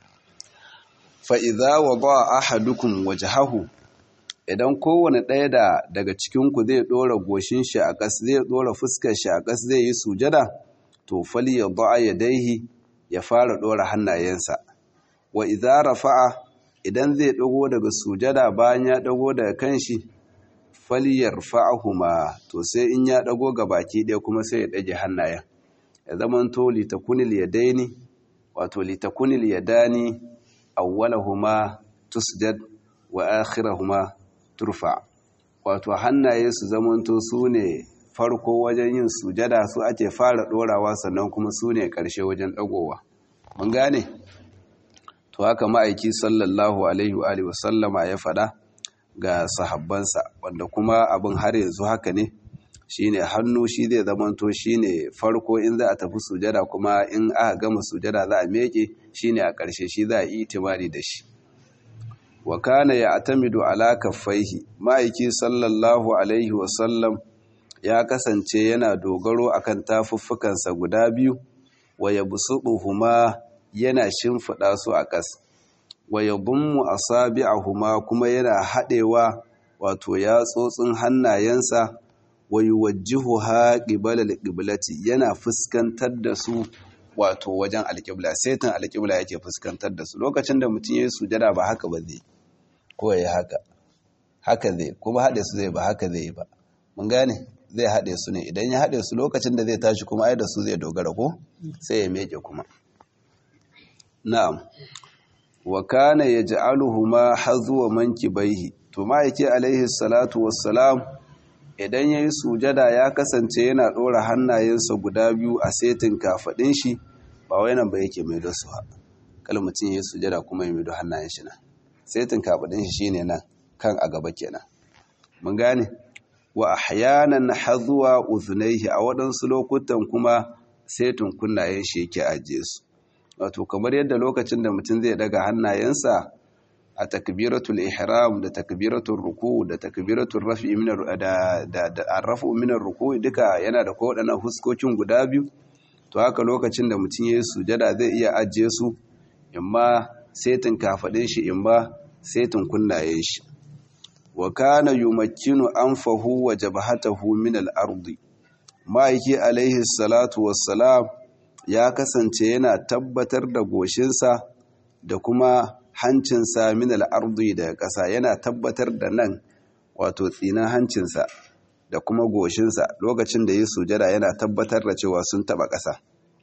fa'iza wa ba a hadukun wajahahu idan kowane ɗaya da daga cikinku zai ɗora goshin shi a ƙas zai ɗora fuskar shi a ƙas zai yi sujada to fali ya ba ya daihi ya fara ɗora hannayensa wa iza rafa'a idan zai ɗago daga sujada bayan ya ɗago daga kanshi faliyar fa'ahuma to sai in ya ɗago ga baki ɗaya kuma sai ya ɗage hannayen ya zama to litakunil ya daini wato litakunil ya dani awwalahuma tusjad wa akhirahuma turfa wato hannaye su zamanto su ne farko wajen yin sujada su ake fara ɗorawa sannan kuma su ne ƙarshe wajen ɗagowa mun gane to haka ma'aiki sallallahu alaihi wa sallama ya faɗa ga sahabbansa wanda kuma abin har yanzu haka ne shine hannu shi zai zamanto shine farko in za a tafi sujada kuma in aka gama sujada za a meke shine a ƙarshe shi za a yi itimari da shi wa kana ya'tamidu ala kaffaihi ma'aiki sallallahu alaihi wa sallam ya kasance yana dogaro akan tafuffukansa guda biyu wa yabsutuhuma yana shimfiɗa su a ƙas wa yadhummu asabi'ahuma kuma yana haɗewa wato yatsotsin hannayensa wa yuwajjihuha qibala al-qiblati yana fuskantar da su wato wajen alƙibla saitin alƙibla yake fuskantar da su lokacin da mutum yayi sujada ba haka ba zai ko yayi haka haka zai kuma haɗe su zai ba haka zai ba mun gane zai haɗe su ne idan ya haɗe su lokacin da zai tashi kuma ai da su zai dogara ko sai ya meke kuma na'am wa kana yaj'aluhuma hazwa mankibaihi to ma'aiki alaihi salatu wassalam idan yayi sujada ya kasance yana dora hannayensa guda biyu a setin kafadin shi ba wai nan ba yake mai da su kal mutum yayi sujada kuma ya mai da hannayen shi nan setin kafadin shi shine nan kan a gaba kenan mun gane wa ahyanan hazwa uzunaihi a waɗansu lokutan kuma setin kunnayen shi yake ajiye su wato kamar yadda lokacin da mutum zai daga hannayensa a takbiratul ihram da takbiratul ruku da takbiratul rafi min da da arrafu min ruku duka yana da kowaɗannan huskokin guda biyu to haka lokacin da mutum yayin sujada zai iya ajiye su imma setin kafadin shi imma setin kunnayen shi wa kana yumakkinu anfahu wa jabhatahu min al-ardi ma'aiki alaihi salatu wassalam ya kasance yana tabbatar da goshinsa da kuma hancinsa min al'ardi daga ƙasa yana tabbatar da nan wato tsinan hancinsa da kuma goshinsa lokacin da yi sujada yana tabbatar da cewa sun taɓa ƙasa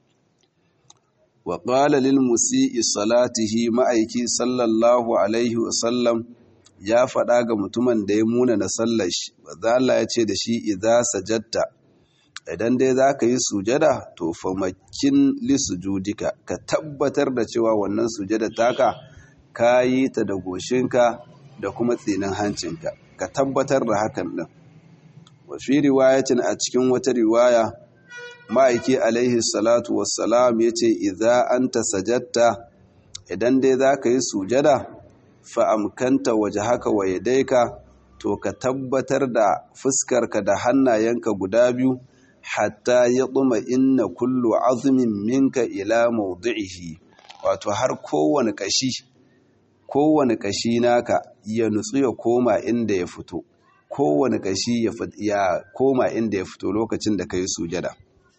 wa ƙala lil musi'i salatihi ma'aiki sallallahu alaihi wasallam ya faɗa ga mutumin da ya muna na sallar shi ba ya ce da shi idza sajadta idan dai za ka yi sujada to famakin lisujudika ka tabbatar da cewa wannan sujada taka ka yi ta da goshinka da kuma tsinin hancinka ka tabbatar da hakan ɗin wafi riwayatin a cikin wata riwaya ma'aiki alaihi salatu wassalam ya ce idza anta sajatta idan dai za ka yi sujada fa'amkanta waje haka wa yadaika to ka tabbatar da fuskarka da hannayenka guda biyu hatta ya ɗuma inna kullu azumin minka ila maudu'ihi wato har kowane ƙashi kowane ƙashi naka ya nutsu ya koma inda ya fito kowane ƙashi ya koma inda ya fito lokacin da ka yi sujada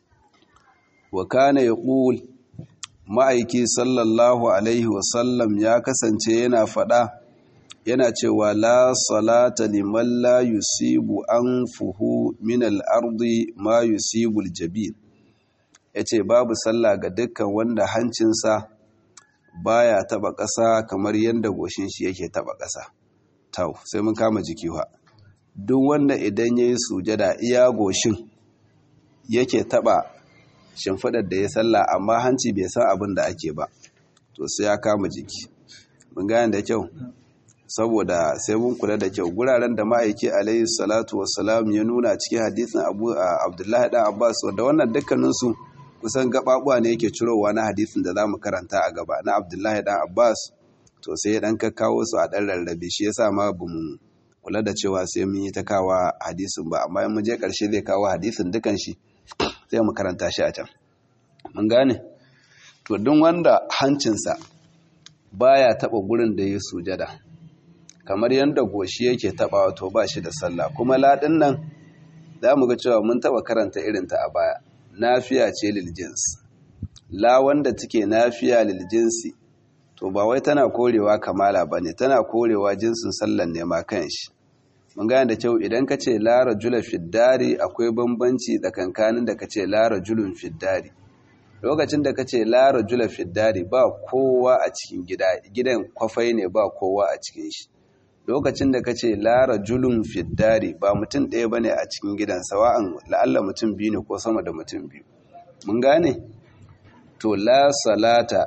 wa kana ya ƙul ma'aiki sallallahu alaihi wasallam ya kasance yana faɗa yana cewa la salata liman la yusibu anfuhu min al-ardi ma yusibu al-jabin yace babu sallah ga dukkan wanda hancinsa baya taba ƙasa kamar yadda goshin shi yake taba ƙasa tau sai mun kama jiki wa duk wanda idan yayi sujada iya goshin yake taba shimfidar da ya sallah amma hanci bai san abin da ake ba to sai ya kama jiki mun gane da kyau saboda sai mun kula da kyau guraren da ma'aiki alayhi salatu wassalam ya nuna cikin hadisin abu abdullahi dan abbas wanda wannan dukkaninsu kusan gababuwa ne yake cirowa na hadisin da zamu karanta a gaba na abdullahi dan abbas to sai ya dan kakkawo su a dan rarrabe shi yasa ma bamu kula da cewa sai mun yi ta kawa hadisin ba amma in mun je karshe zai kawo hadisin dukan shi sai mu karanta shi a can mun gane to duk wanda hancinsa baya taba gurin da ya sujada kamar yadda goshi yake taba to ba shi da sallah kuma ladin nan za mu ga cewa mun taba karanta irinta a baya nafiya ce lil jins la wanda take nafiya lil jinsi to ba wai tana korewa kamala bane tana korewa jinsin sallan ne ma kanshi mun gane da kyau idan ka ce la rajula fiddari akwai bambanci tsakankanin da ka ce la rajulun fiddari lokacin da ka ce la rajula fiddari ba kowa a cikin gida gidan kwafai ne ba kowa a cikin shi lokacin da ka ce lara julun fiddari ba mutum ɗaya ba ne a cikin gidan sawa'an la'alla mutum biyu ne ko sama da mutum biyu mun gane to la salata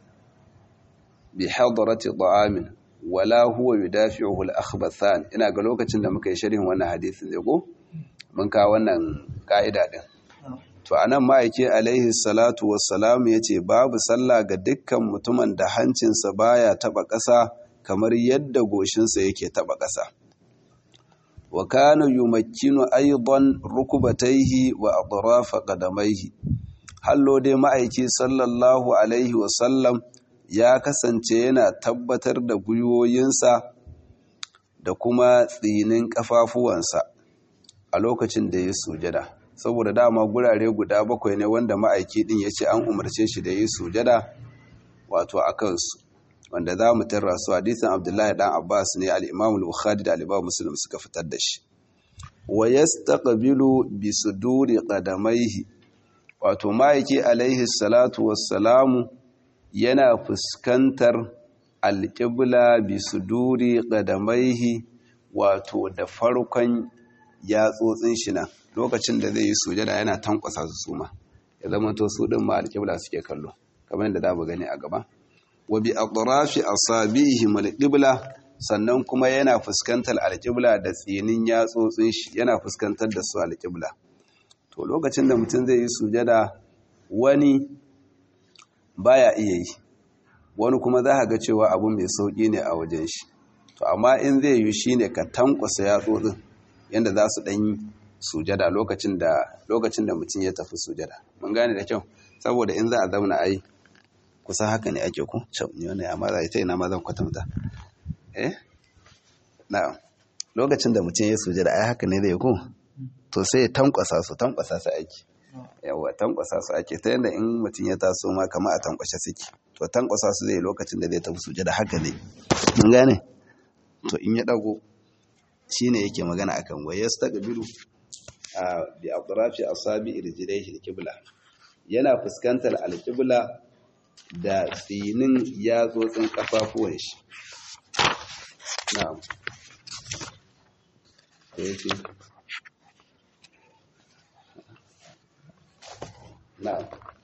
bi hadarati ta'amin wala huwa yudafi'uhu al-akhbathan ina ga lokacin da muka yi sharhin wannan hadisin ne ko mun ka wannan ka'ida din to anan ma'aiki alaihi salatu wassalam yace babu sallah ga dukkan mutumin da hancinsa baya taba ƙasa kamar yadda goshinsa yake taba ƙasa wa kana yumakkinu aidan rukubataihi wa atrafa qadamaihi hallo dai ma'aiki sallallahu alaihi wasallam ya kasance yana tabbatar da gwiwoyinsa da kuma tsinin kafafuwansa a lokacin da ya sujada saboda dama gurare guda bakwai ne wanda ma'aiki din ya ce an umarce shi da ya sujada wato a kansu wanda za mu tarra su hadisin abdullahi dan abbas ne al-imam bukhari da al-imam muslim suka fitar da shi wa yastaqbilu bi suduri qadamaihi wato ma'aiki alaihi salatu wassalamu yana fuskantar alƙibla bi suduri qadamaihi wato da farkon yatsotsin shi nan lokacin da zai yi sujada yana tankwasa su suma ya zama to su din ma alƙibla suke kallo kamar yadda za mu gani a gaba wa bi atrafi asabihim alqibla sannan kuma yana fuskantar alqibla da tsinin yatsotsin shi yana fuskantar da su alqibla to lokacin da mutum zai yi sujada wani baya iya yi wani kuma za ga cewa abu mai sauki ne a wajen shi to amma in zai yi shine ka tankwasa yatsotsin yanda za su dan sujada lokacin da lokacin da mutum ya tafi sujada mun gane da kyau saboda in za a zauna ai kusa haka ne ake ku cewa ne wannan amma za ita ina ma zan kwatanta eh na'am lokacin da mutum ya sujada ai haka ne zai ku to sai ya tankwasa su tankwasa su ake yawa tankwasa su ake ta yadda in mutum ya taso ma kama a tankwashe suke to tankwasa su zai lokacin da zai tafi sujada haka ne mun gane to in ya dago shine yake magana akan wa yastaqbilu a bi atrafi asabi irjilaihi alqibla yana fuskantar alqibla da tsinin yatsotsin kafafuwan shi na'am yake na'am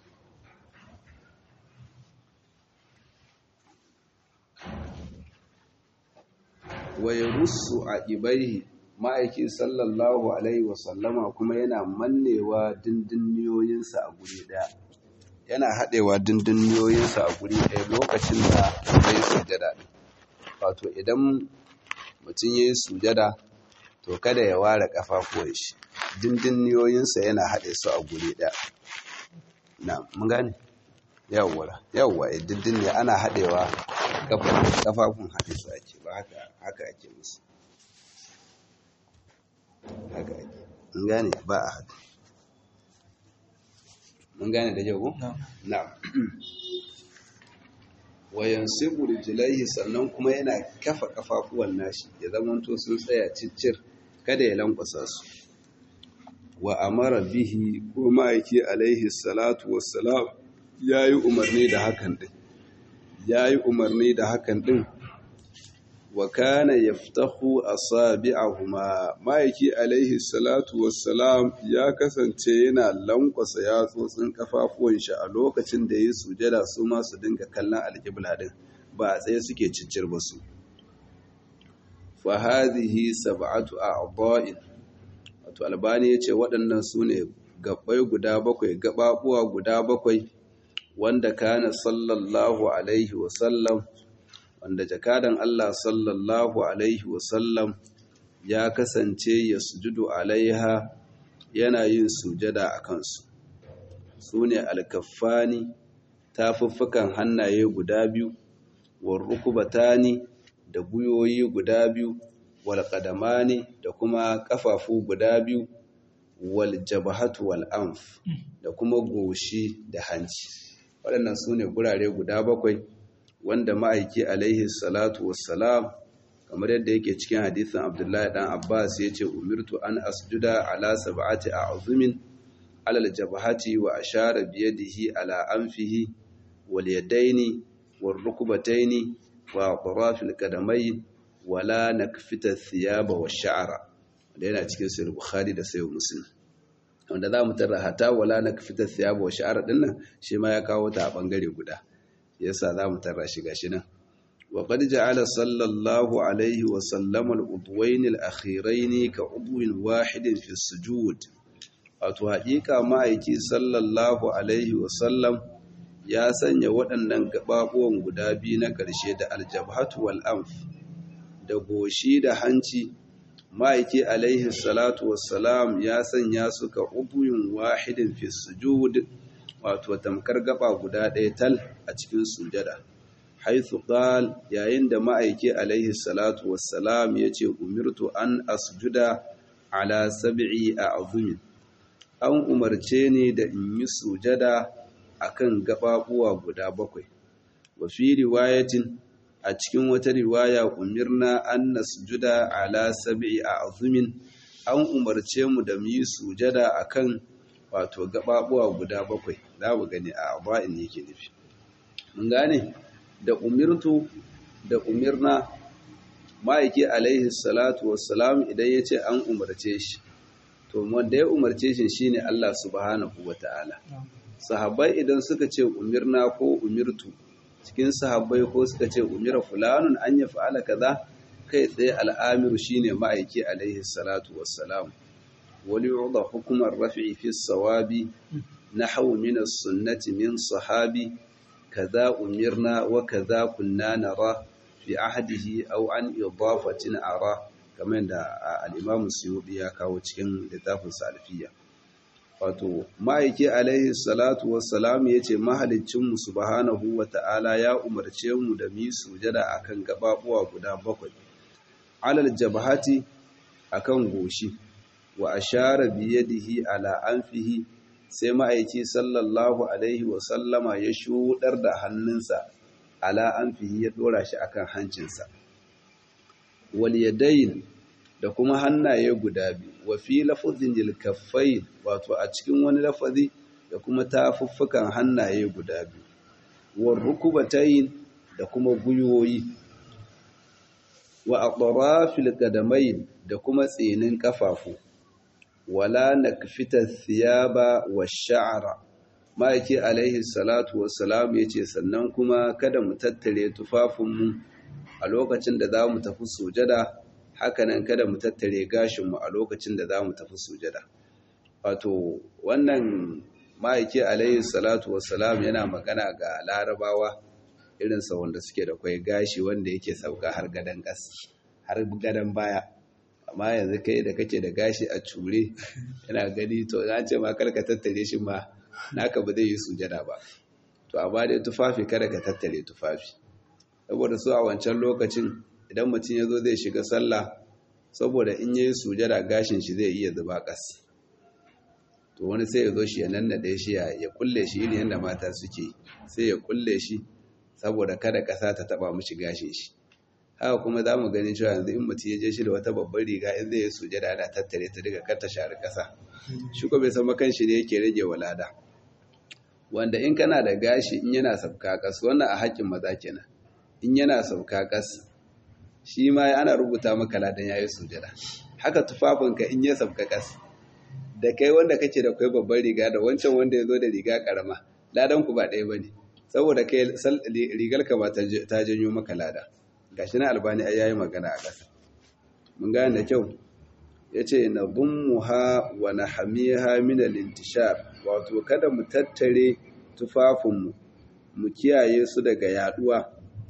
wa yarussu a ibaihi ma'aikin sallallahu alaihi wasallama kuma yana mannewa dindinniyoyinsa a guri daya yana haɗewa dindinniyoyinsa a guri ɗaya lokacin da ya yi sujada wato idan mutum ya yi sujada to kada ya ware ƙafafuwan shi dindinniyoyinsa yana haɗe su a guri ɗaya na mun gane yawwa yawwa dindin ne ana haɗewa ƙafafun haɗe su ake ba haka ake musu haka ake mun gane ba a haɗe mun gane da jago? na wayan sibur jilaihi sannan kuma yana kafa kafafuwan nashi ya zamanto sun tsaya ciccir kada ya lankwasa su wa amara bihi ko ma'aiki alaihi salatu wassalam ya yi umarni da hakan din ya yi umarni da hakan din wa kana yaftahu asabi'ahuma ma'aiki alaihi salatu wassalam ya kasance yana lankwasa yatsotsin kafafuwan shi a lokacin da yi sujada su ma su dinga kallon alƙibla din ba a tsaye suke ciccir ba su fa hadhihi sab'atu a'dha'in wato albani yace waɗannan su ne gabbai guda bakwai gababuwa guda bakwai wanda kana sallallahu alaihi wa sallam wanda jakadan Allah sallallahu Alaihi wasallam ya kasance ya sujudu alaiha yana yin sujada a kansu su ne alkaffani tafuffukan hannaye guda biyu warrukubatani da guyoyi guda biyu walƙadamani da kuma ƙafafu guda biyu waljabahatu wal'amf da kuma goshi da hanci waɗannan su ne gurare guda bakwai wanda ma'aiki alaihi salatu wassalam kamar yadda yake cikin hadisin abdullahi dan abbas ya ce umirtu an asjuda ala sab'ati a'zumin alal jabhati wa ashara bi yadihi ala anfihi wal yadaini wal rukbataini wa atrafil qadamayn wala nakfita thiyaba wa sha'ra wanda yana cikin sahih bukhari da sahih muslim wanda za mu tarra hata wala nakfita thiyaba wa sha'ra dinnan shi ma ya kawo ta a bangare guda yasa za mu tarra shi gashi nan wa qad ja'ala sallallahu alaihi wa sallam al-udwayn al-akhirayn ka udwin wahidin fi sujud wato haƙiƙa ma'aiki sallallahu alaihi wa sallam ya sanya waɗannan gababuwan guda biyu na ƙarshe da aljabhatu wal anf da goshi da hanci ma'aiki alaihi salatu wassalam ya sanya su ka udwin wahidin fi sujud wato tamkar gaba guda ɗaya tal a cikin sujada haithu qal yayin da ma'aiki alaihi salatu wassalam yace umirtu an asjuda ala sab'i a'zumin an umarce ni da in yi sujada akan gababuwa guda bakwai wa fi riwayatin a cikin wata riwaya umirna an nasjuda ala sab'i a'zumin an umarce mu da mu yi sujada akan wato gababuwa guda bakwai za mu gani a aba'in yake nufi mun gane da umirtu da umirna ma'aiki alaihi salatu wassalam idan ya ce an umarce shi to wanda ya umarce shi shine Allah subhanahu wata'ala sahabbai idan suka ce umirna ko umirtu cikin sahabbai ko suka ce umira fulanun an ya fa'ala kaza kai tsaye al'amiru shine ma'aiki alaihi salatu wassalam wali yu'da hukumar rafi'i fi sawabi nahwu min as-sunnati min sahabi kaza umirna wa kaza kunna nara fi ahdihi aw an idafatin ara kamar da al-imam suyuti ya kawo cikin littafin salafiyya wato ma'aiki alaihi salatu wassalam ya ce mahalicinmu subhanahu wa ta'ala ya umarce mu da mi sujada akan gababuwa guda bakwai alal jabhati akan goshi wa ashara biyadihi ala anfihi sai ma'aiki sallallahu alaihi wasallama ya shudar da hannunsa ala anfihi ya dora shi akan hancinsa wal yadayn da kuma hannaye guda biyu wa fi lafazin jilkaffai wato a cikin wani lafazi da kuma tafuffukan hannaye guda biyu wa rukubatayin da kuma gwiwoyi wa aqrafil qadamain da kuma tsinin kafafu wala nakfita thiyaba wa sha'ra ma'aiki alaihi salatu wassalam yace sannan kuma kada mu tattare tufafinmu a lokacin da za mu tafi sujada hakanan kada mu tattare gashinmu a lokacin da za mu tafi sujada wato wannan ma'aiki alayhi salatu wassalam yana magana ga larabawa irinsa wanda suke da kwai gashi wanda yake sauka har gadon gas har gadon baya amma yanzu kai da kake da gashi a cure yana gani to na ce ma karka tattare shi ma naka ba zai yi sujada ba to amma dai tufafi kada ka tattare tufafi saboda su a wancan lokacin idan mutum ya zo zai shiga sallah saboda in yi sujada gashin shi zai iya zuba kas to wani sai ya zo shi ya nannaɗe shi ya kulle shi irin yadda mata suke sai ya kulle shi saboda kada ƙasa ta taɓa mishi gashin shi haka kuma za mu gani cewa yanzu in mutum ya je shi da wata babbar riga in zai yi sujada ana tattare ta daga kar ta share ƙasa shi ko bai san makan shi ne yake rage walada wanda in kana da gashi in yana sabka kas wannan a haƙƙin maza kenan in yana sauka kas shi ma ana rubuta maka ladan yayi sujada haka tufafinka in ya sauka kas da kai wanda kake da kai babban riga da wancan wanda ya zo da riga karama ladan ku ba ɗaya bane saboda kai rigar ka ba ta janyo maka lada gashi na albani ai yayi magana a ƙasa mun gane da kyau yace na dummuha wa nahmiha min al-intishar wato kada mu tattare tufafinmu mu kiyaye su daga yaduwa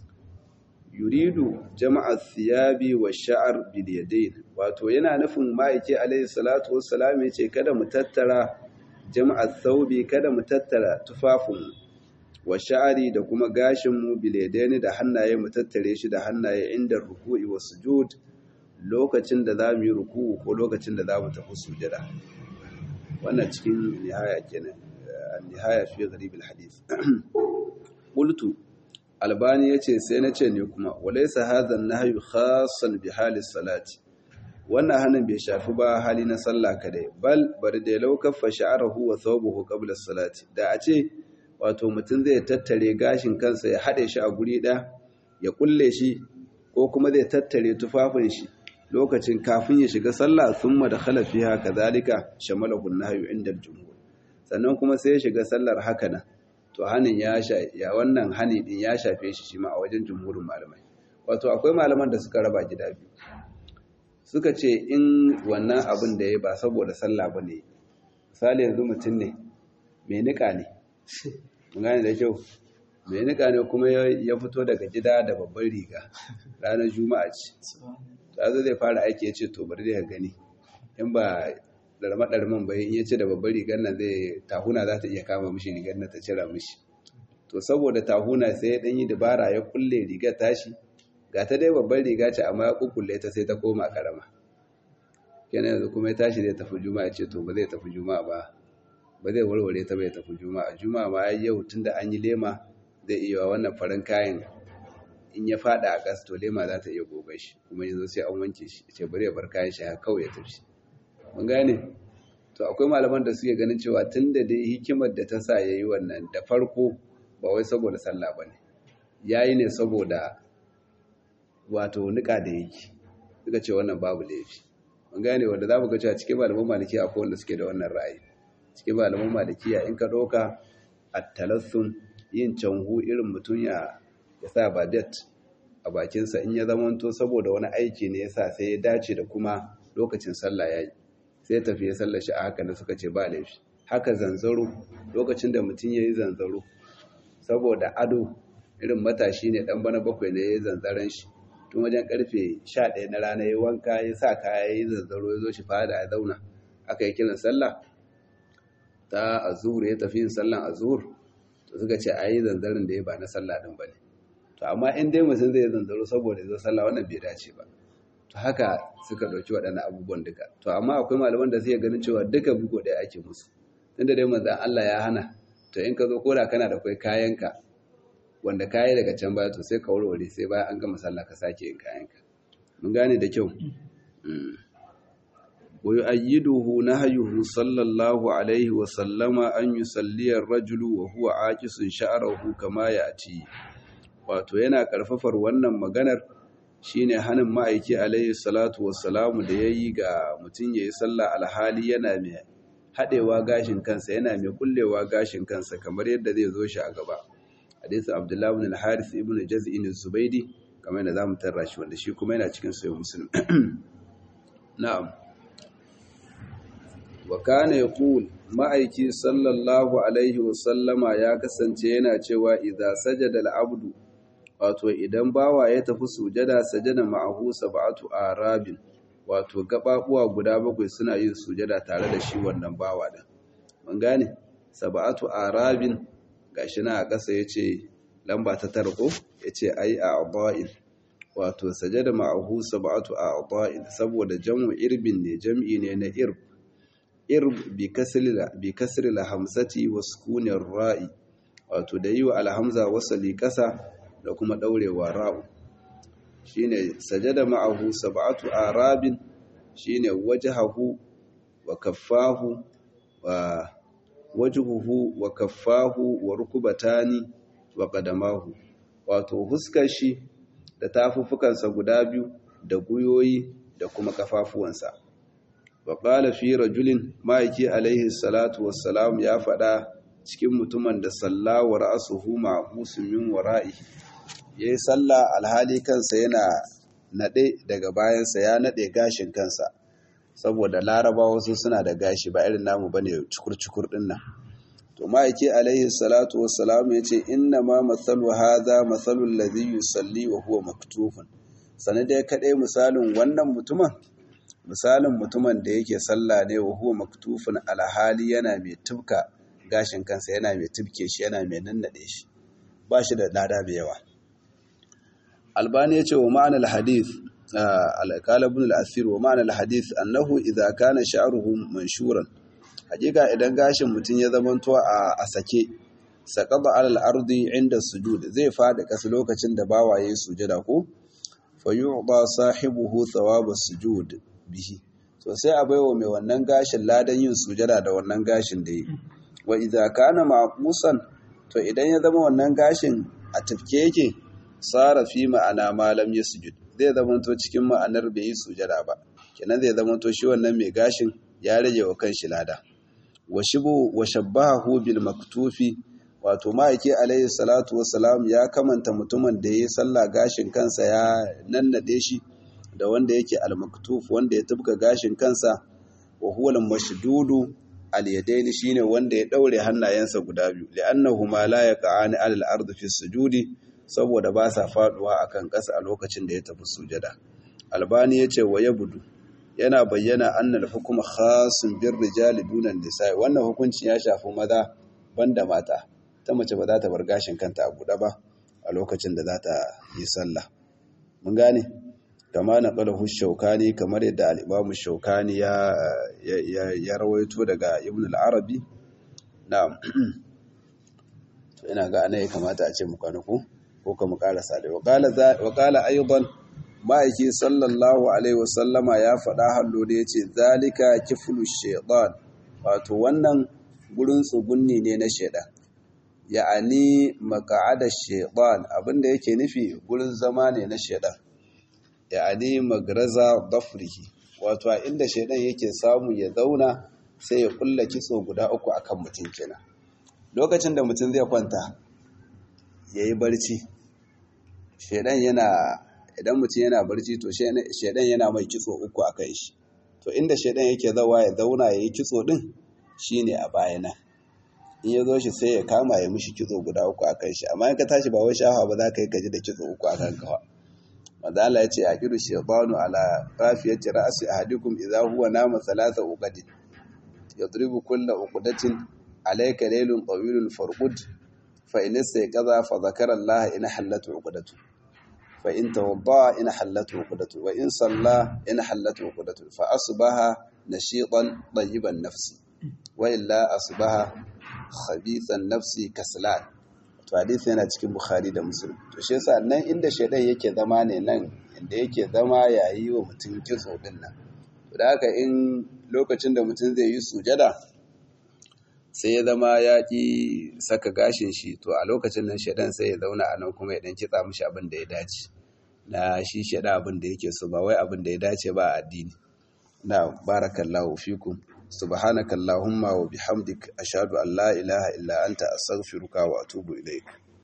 yuridu jama'a thiyabi wa sha'ar bil yadayn wato yana nufin ma'aike alayhi salatu wassalam yace kada mu tattara jama'a thawbi kada mu tattara tufafin wa sha'ari da kuma gashin mu bil yadayn da hannaye mu tattare shi da hannaye inda ruku'i wa sujud lokacin da za mu yi ruku'u ko lokacin da za mu tafi sujada wannan cikin nihaya kenan nihaya fi gharib al hadith qultu albani ya ce sai na ce ne kuma walaisa hadhan nahyu khassan bi halis salati wannan hannun bai shafi ba hali na sallah kadai bal bari da lau kaffa sha'arahu wa thawbuhu qabla salati da a ce wato mutum zai tattare gashin kansa ya hade shi a guri ɗaya ya kulle shi ko kuma zai tattare tufafin shi lokacin kafin ya shiga sallah thumma dakhala fiha kadhalika shamalahu an-nahyu inda al-jumhur sannan kuma sai ya shiga sallar haka nan to hanin ya ya wannan hani din ya shafe shi shi ma a wajen jumhurin malamai wato akwai malaman da suka raba gida biyu suka ce in wannan abin da ya ba saboda sallah ba ne misali yanzu mutum ne mai nika ne gane da kyau mai nika ne kuma ya fito daga gida da babban riga ranar juma'a ce ta zo zai fara aiki ya ce to bari da gani in ba ɗarma-ɗarman bai in ya ce da babbar rigar nan zai tahuna za ta iya kama mishi rigar nan ta cira mishi to saboda tahuna sai ya ɗan yi dabara ya kulle rigar tashi ga ta dai babbar riga ce amma ya kukkulle ta sai ta koma karama kenan yanzu kuma ya tashi zai tafi juma'a ce to ba zai tafi juma'a ba ba zai warware ta bai tafi juma'a juma'a ma yau tunda an yi lema zai iya wannan farin kayan in ya fada a gas to lema za ta iya gobe shi kuma yanzu sai an wanke shi ce bari ya bar kayan shi haka kawai ya tafi mun gane to akwai malaman da suke ganin cewa tunda dai hikimar da ta sa yayi wannan da farko ba wai saboda sallah bane yayi ne saboda wato nika da yake suka ce wannan babu laifi mun gane wanda za mu ga cewa cikin malaman maliki akwai wanda suke da wannan ra'ayi cikin malaman malikiya in ka ɗauka at-talassum yin canhu irin mutum ya ya sa badet a bakinsa in ya zamanto saboda wani aiki ne yasa sai ya dace da kuma lokacin sallah yayi sai tafi ya sallar shi a haka da suka ce ba laifi haka zanzaro lokacin da mutum yayi zanzaro saboda ado irin matashi ne dan bana bakwai ne yayi zanzaran shi tun wajen karfe 11 na rana yayi wanka ya sa kaya yayi zanzaro ya zo shi fada ya zauna aka yi kiran sallah ta azhur ya tafi yin sallan azhur to suka ce ayi zanzarin da ya ba na sallah din bane to amma in dai mutum zai zanzaro saboda ya zo sallah wannan bai dace ba to haka suka dauki waɗannan abubuwan duka to amma akwai malaman da suke ganin cewa duka bugo ɗaya ake musu tunda dai manzon Allah ya hana to in ka zo koda kana da kai kayanka wanda kayi daga can baya to sai ka warware sai bayan an gama sallah ka sake yin kayanka mun gane da kyau wa yu'ayyiduhu nahyuhu sallallahu alaihi wa sallama an yusalli ar-rajulu wa huwa aqisun sha'rahu kama ya'ti wato yana karfafar wannan maganar shine hanin ma'aiki alaihi salatu wassalamu da yayi ga mutum yayi sallah alhali yana mai hadewa gashin kansa yana mai kullewa gashin kansa kamar yadda zai zo shi a gaba hadisi abdullahi ibn al-haris ibn jaz'in az-zubaydi kamar yadda zamu tarra shi wanda shi kuma yana cikin sahih muslim na'am wa kana yaqul ma'aiki sallallahu alaihi wasallama ya kasance yana cewa idza sajada al-abdu wato idan bawa ya tafi sujada sajada ma'ahu sab'atu arabin wato gababuwa guda bakwai suna yin sujada tare da shi wannan bawa din mun gane sab'atu arabin gashi na a ƙasa yace lamba ta tarko yace ai a'dha'in wato sajada ma'ahu sab'atu a'dha'in saboda jam'u irbin ne jam'i ne na irb irb bi kasri bi kasri la hamsati wa sukuni ra'i wato da yi wa alhamza wasali ƙasa da kuma ɗaurewa ra'u shine sajada ma'ahu sab'atu arabin shine wajhahu wa kaffahu wa wajhuhu wa kaffahu wa rukubatani wa qadamahu wato huskar shi da tafuffukansa guda biyu da guyoyi da kuma kafafuwansa wa qala fi rajulin ma'aiki alaihi salatu wassalam ya faɗa cikin mutumin da sallawa ra'suhu ma'busun min wara'ihi ya yi sallah alhali kansa yana naɗe daga bayansa ya naɗe gashin kansa saboda laraba wasu suna da gashi ba irin namu bane cukur-cukur ɗin nan to ma'aiki alaihi salatu wassalam ya ce inna ma matsalu haza matsalul ladhi yusalli wa huwa maktufun sani dai kaɗai misalin wannan mutumin misalin mutumin da yake sallah ne wa huwa maktufun alhali yana mai tubka gashin kansa yana mai tubke shi yana mai nannaɗe shi ba shi da lada mai yawa albani ya ce wa ma'anar hadith alƙala ibn al-asir wa ma'anar hadith annahu idza kana sha'ruhu manshuran hakika idan gashin mutum ya zamanto a a sake saqada ala al-ardi inda sujud zai fada kasu lokacin da bawa yayin sujada ko fa yu'da sahibuhu thawab as-sujud bihi to sai a baiwa mai wannan gashin ladan yin sujada da wannan gashin da yi wa idza kana maqusan to idan ya zama wannan gashin a tafke yake sara fi ma'ana malam ya sujud zai zamanto cikin ma'anar bai yi sujada ba kenan zai zamanto shi wannan mai gashin ya rage wa kanshi lada wa shibu wa shabbahu bil maktufi wato ma'aiki alayhi salatu wassalam ya kamanta mutumin da yayi sallah gashin kansa ya nannade shi da wanda yake al maktuf wanda ya tubka gashin kansa wa huwa al mashdudu al yadaini shine wanda ya daure hannayensa guda biyu li'annahu ma la yaqa'ani al ardi fi sujudi saboda ba sa faduwa akan ƙasa a lokacin da ya tafi sujada albani ya ce wa ya budu yana bayyana annal hukuma khasun bir rijali dunan nisa'i wannan hukuncin ya shafi maza banda mata ta mace ba za ta bar gashin kanta a buɗe ba a lokacin da za ta yi sallah mun gane kama na qalahu shaukani kamar yadda al-imam shaukani ya ya rawaito daga ibn al-arabi na'am to ina ga ana ya kamata a ce mu kwanuku ko kuma karasa da wakala ayyuban ma'aiki sallallahu alaihi wasallama ya faɗa hallo da ya ce zalika kiflu shaitan wato wannan gurin tsugunni ne na shaidan ya'ani maka'ada shaitan abinda yake nufi gurin zama ne na shaidan ya'ani magraza dafrihi wato a inda shaidan yake samu ya zauna sai ya kulla kitso guda uku akan mutum kenan lokacin da mutum zai kwanta yayi barci shaidan yana idan mutum yana barci to shaidan yana mai kitso uku akan shi to inda shaidan yake zawa ya zauna yayi kitso din shine a bayana in ya zo shi sai ya kama ya mishi kitso guda uku akan shi amma in ka tashi ba wai shafa ba za ka yi kaji da kitso uku akan kawa wanda Allah ya ce a kiru shaytanu ala rafiyati ra'si ahadikum idza huwa nama thalatha uqad yadribu kulla uqdatin alayka laylun tawilun farqud fa in istayqadha fa dhakara Allah in hallat uqdatu fa in tawadda in hallat uqdatu wa in salla in hallat uqdatu fa asbaha nashitan tayyiban nafsi wa illa asbaha khabithan nafsi kaslan to hadisi yana cikin bukhari da muslim to shi yasa nan inda shaidan yake zama ne nan inda yake zama yayi wa mutum kitso din nan to da haka in lokacin da mutum zai yi sujada sai ya zama ya ki saka gashin shi to a lokacin nan shaidan sai ya zauna a nan kuma ya dan kitsa mishi abin da ya dace na shi shaida abin da yake so ba wai abin da ya dace ba a addini na barakallahu fikum subhanakallahumma wa bihamdik ashhadu an la ilaha illa anta astaghfiruka wa atubu ilaik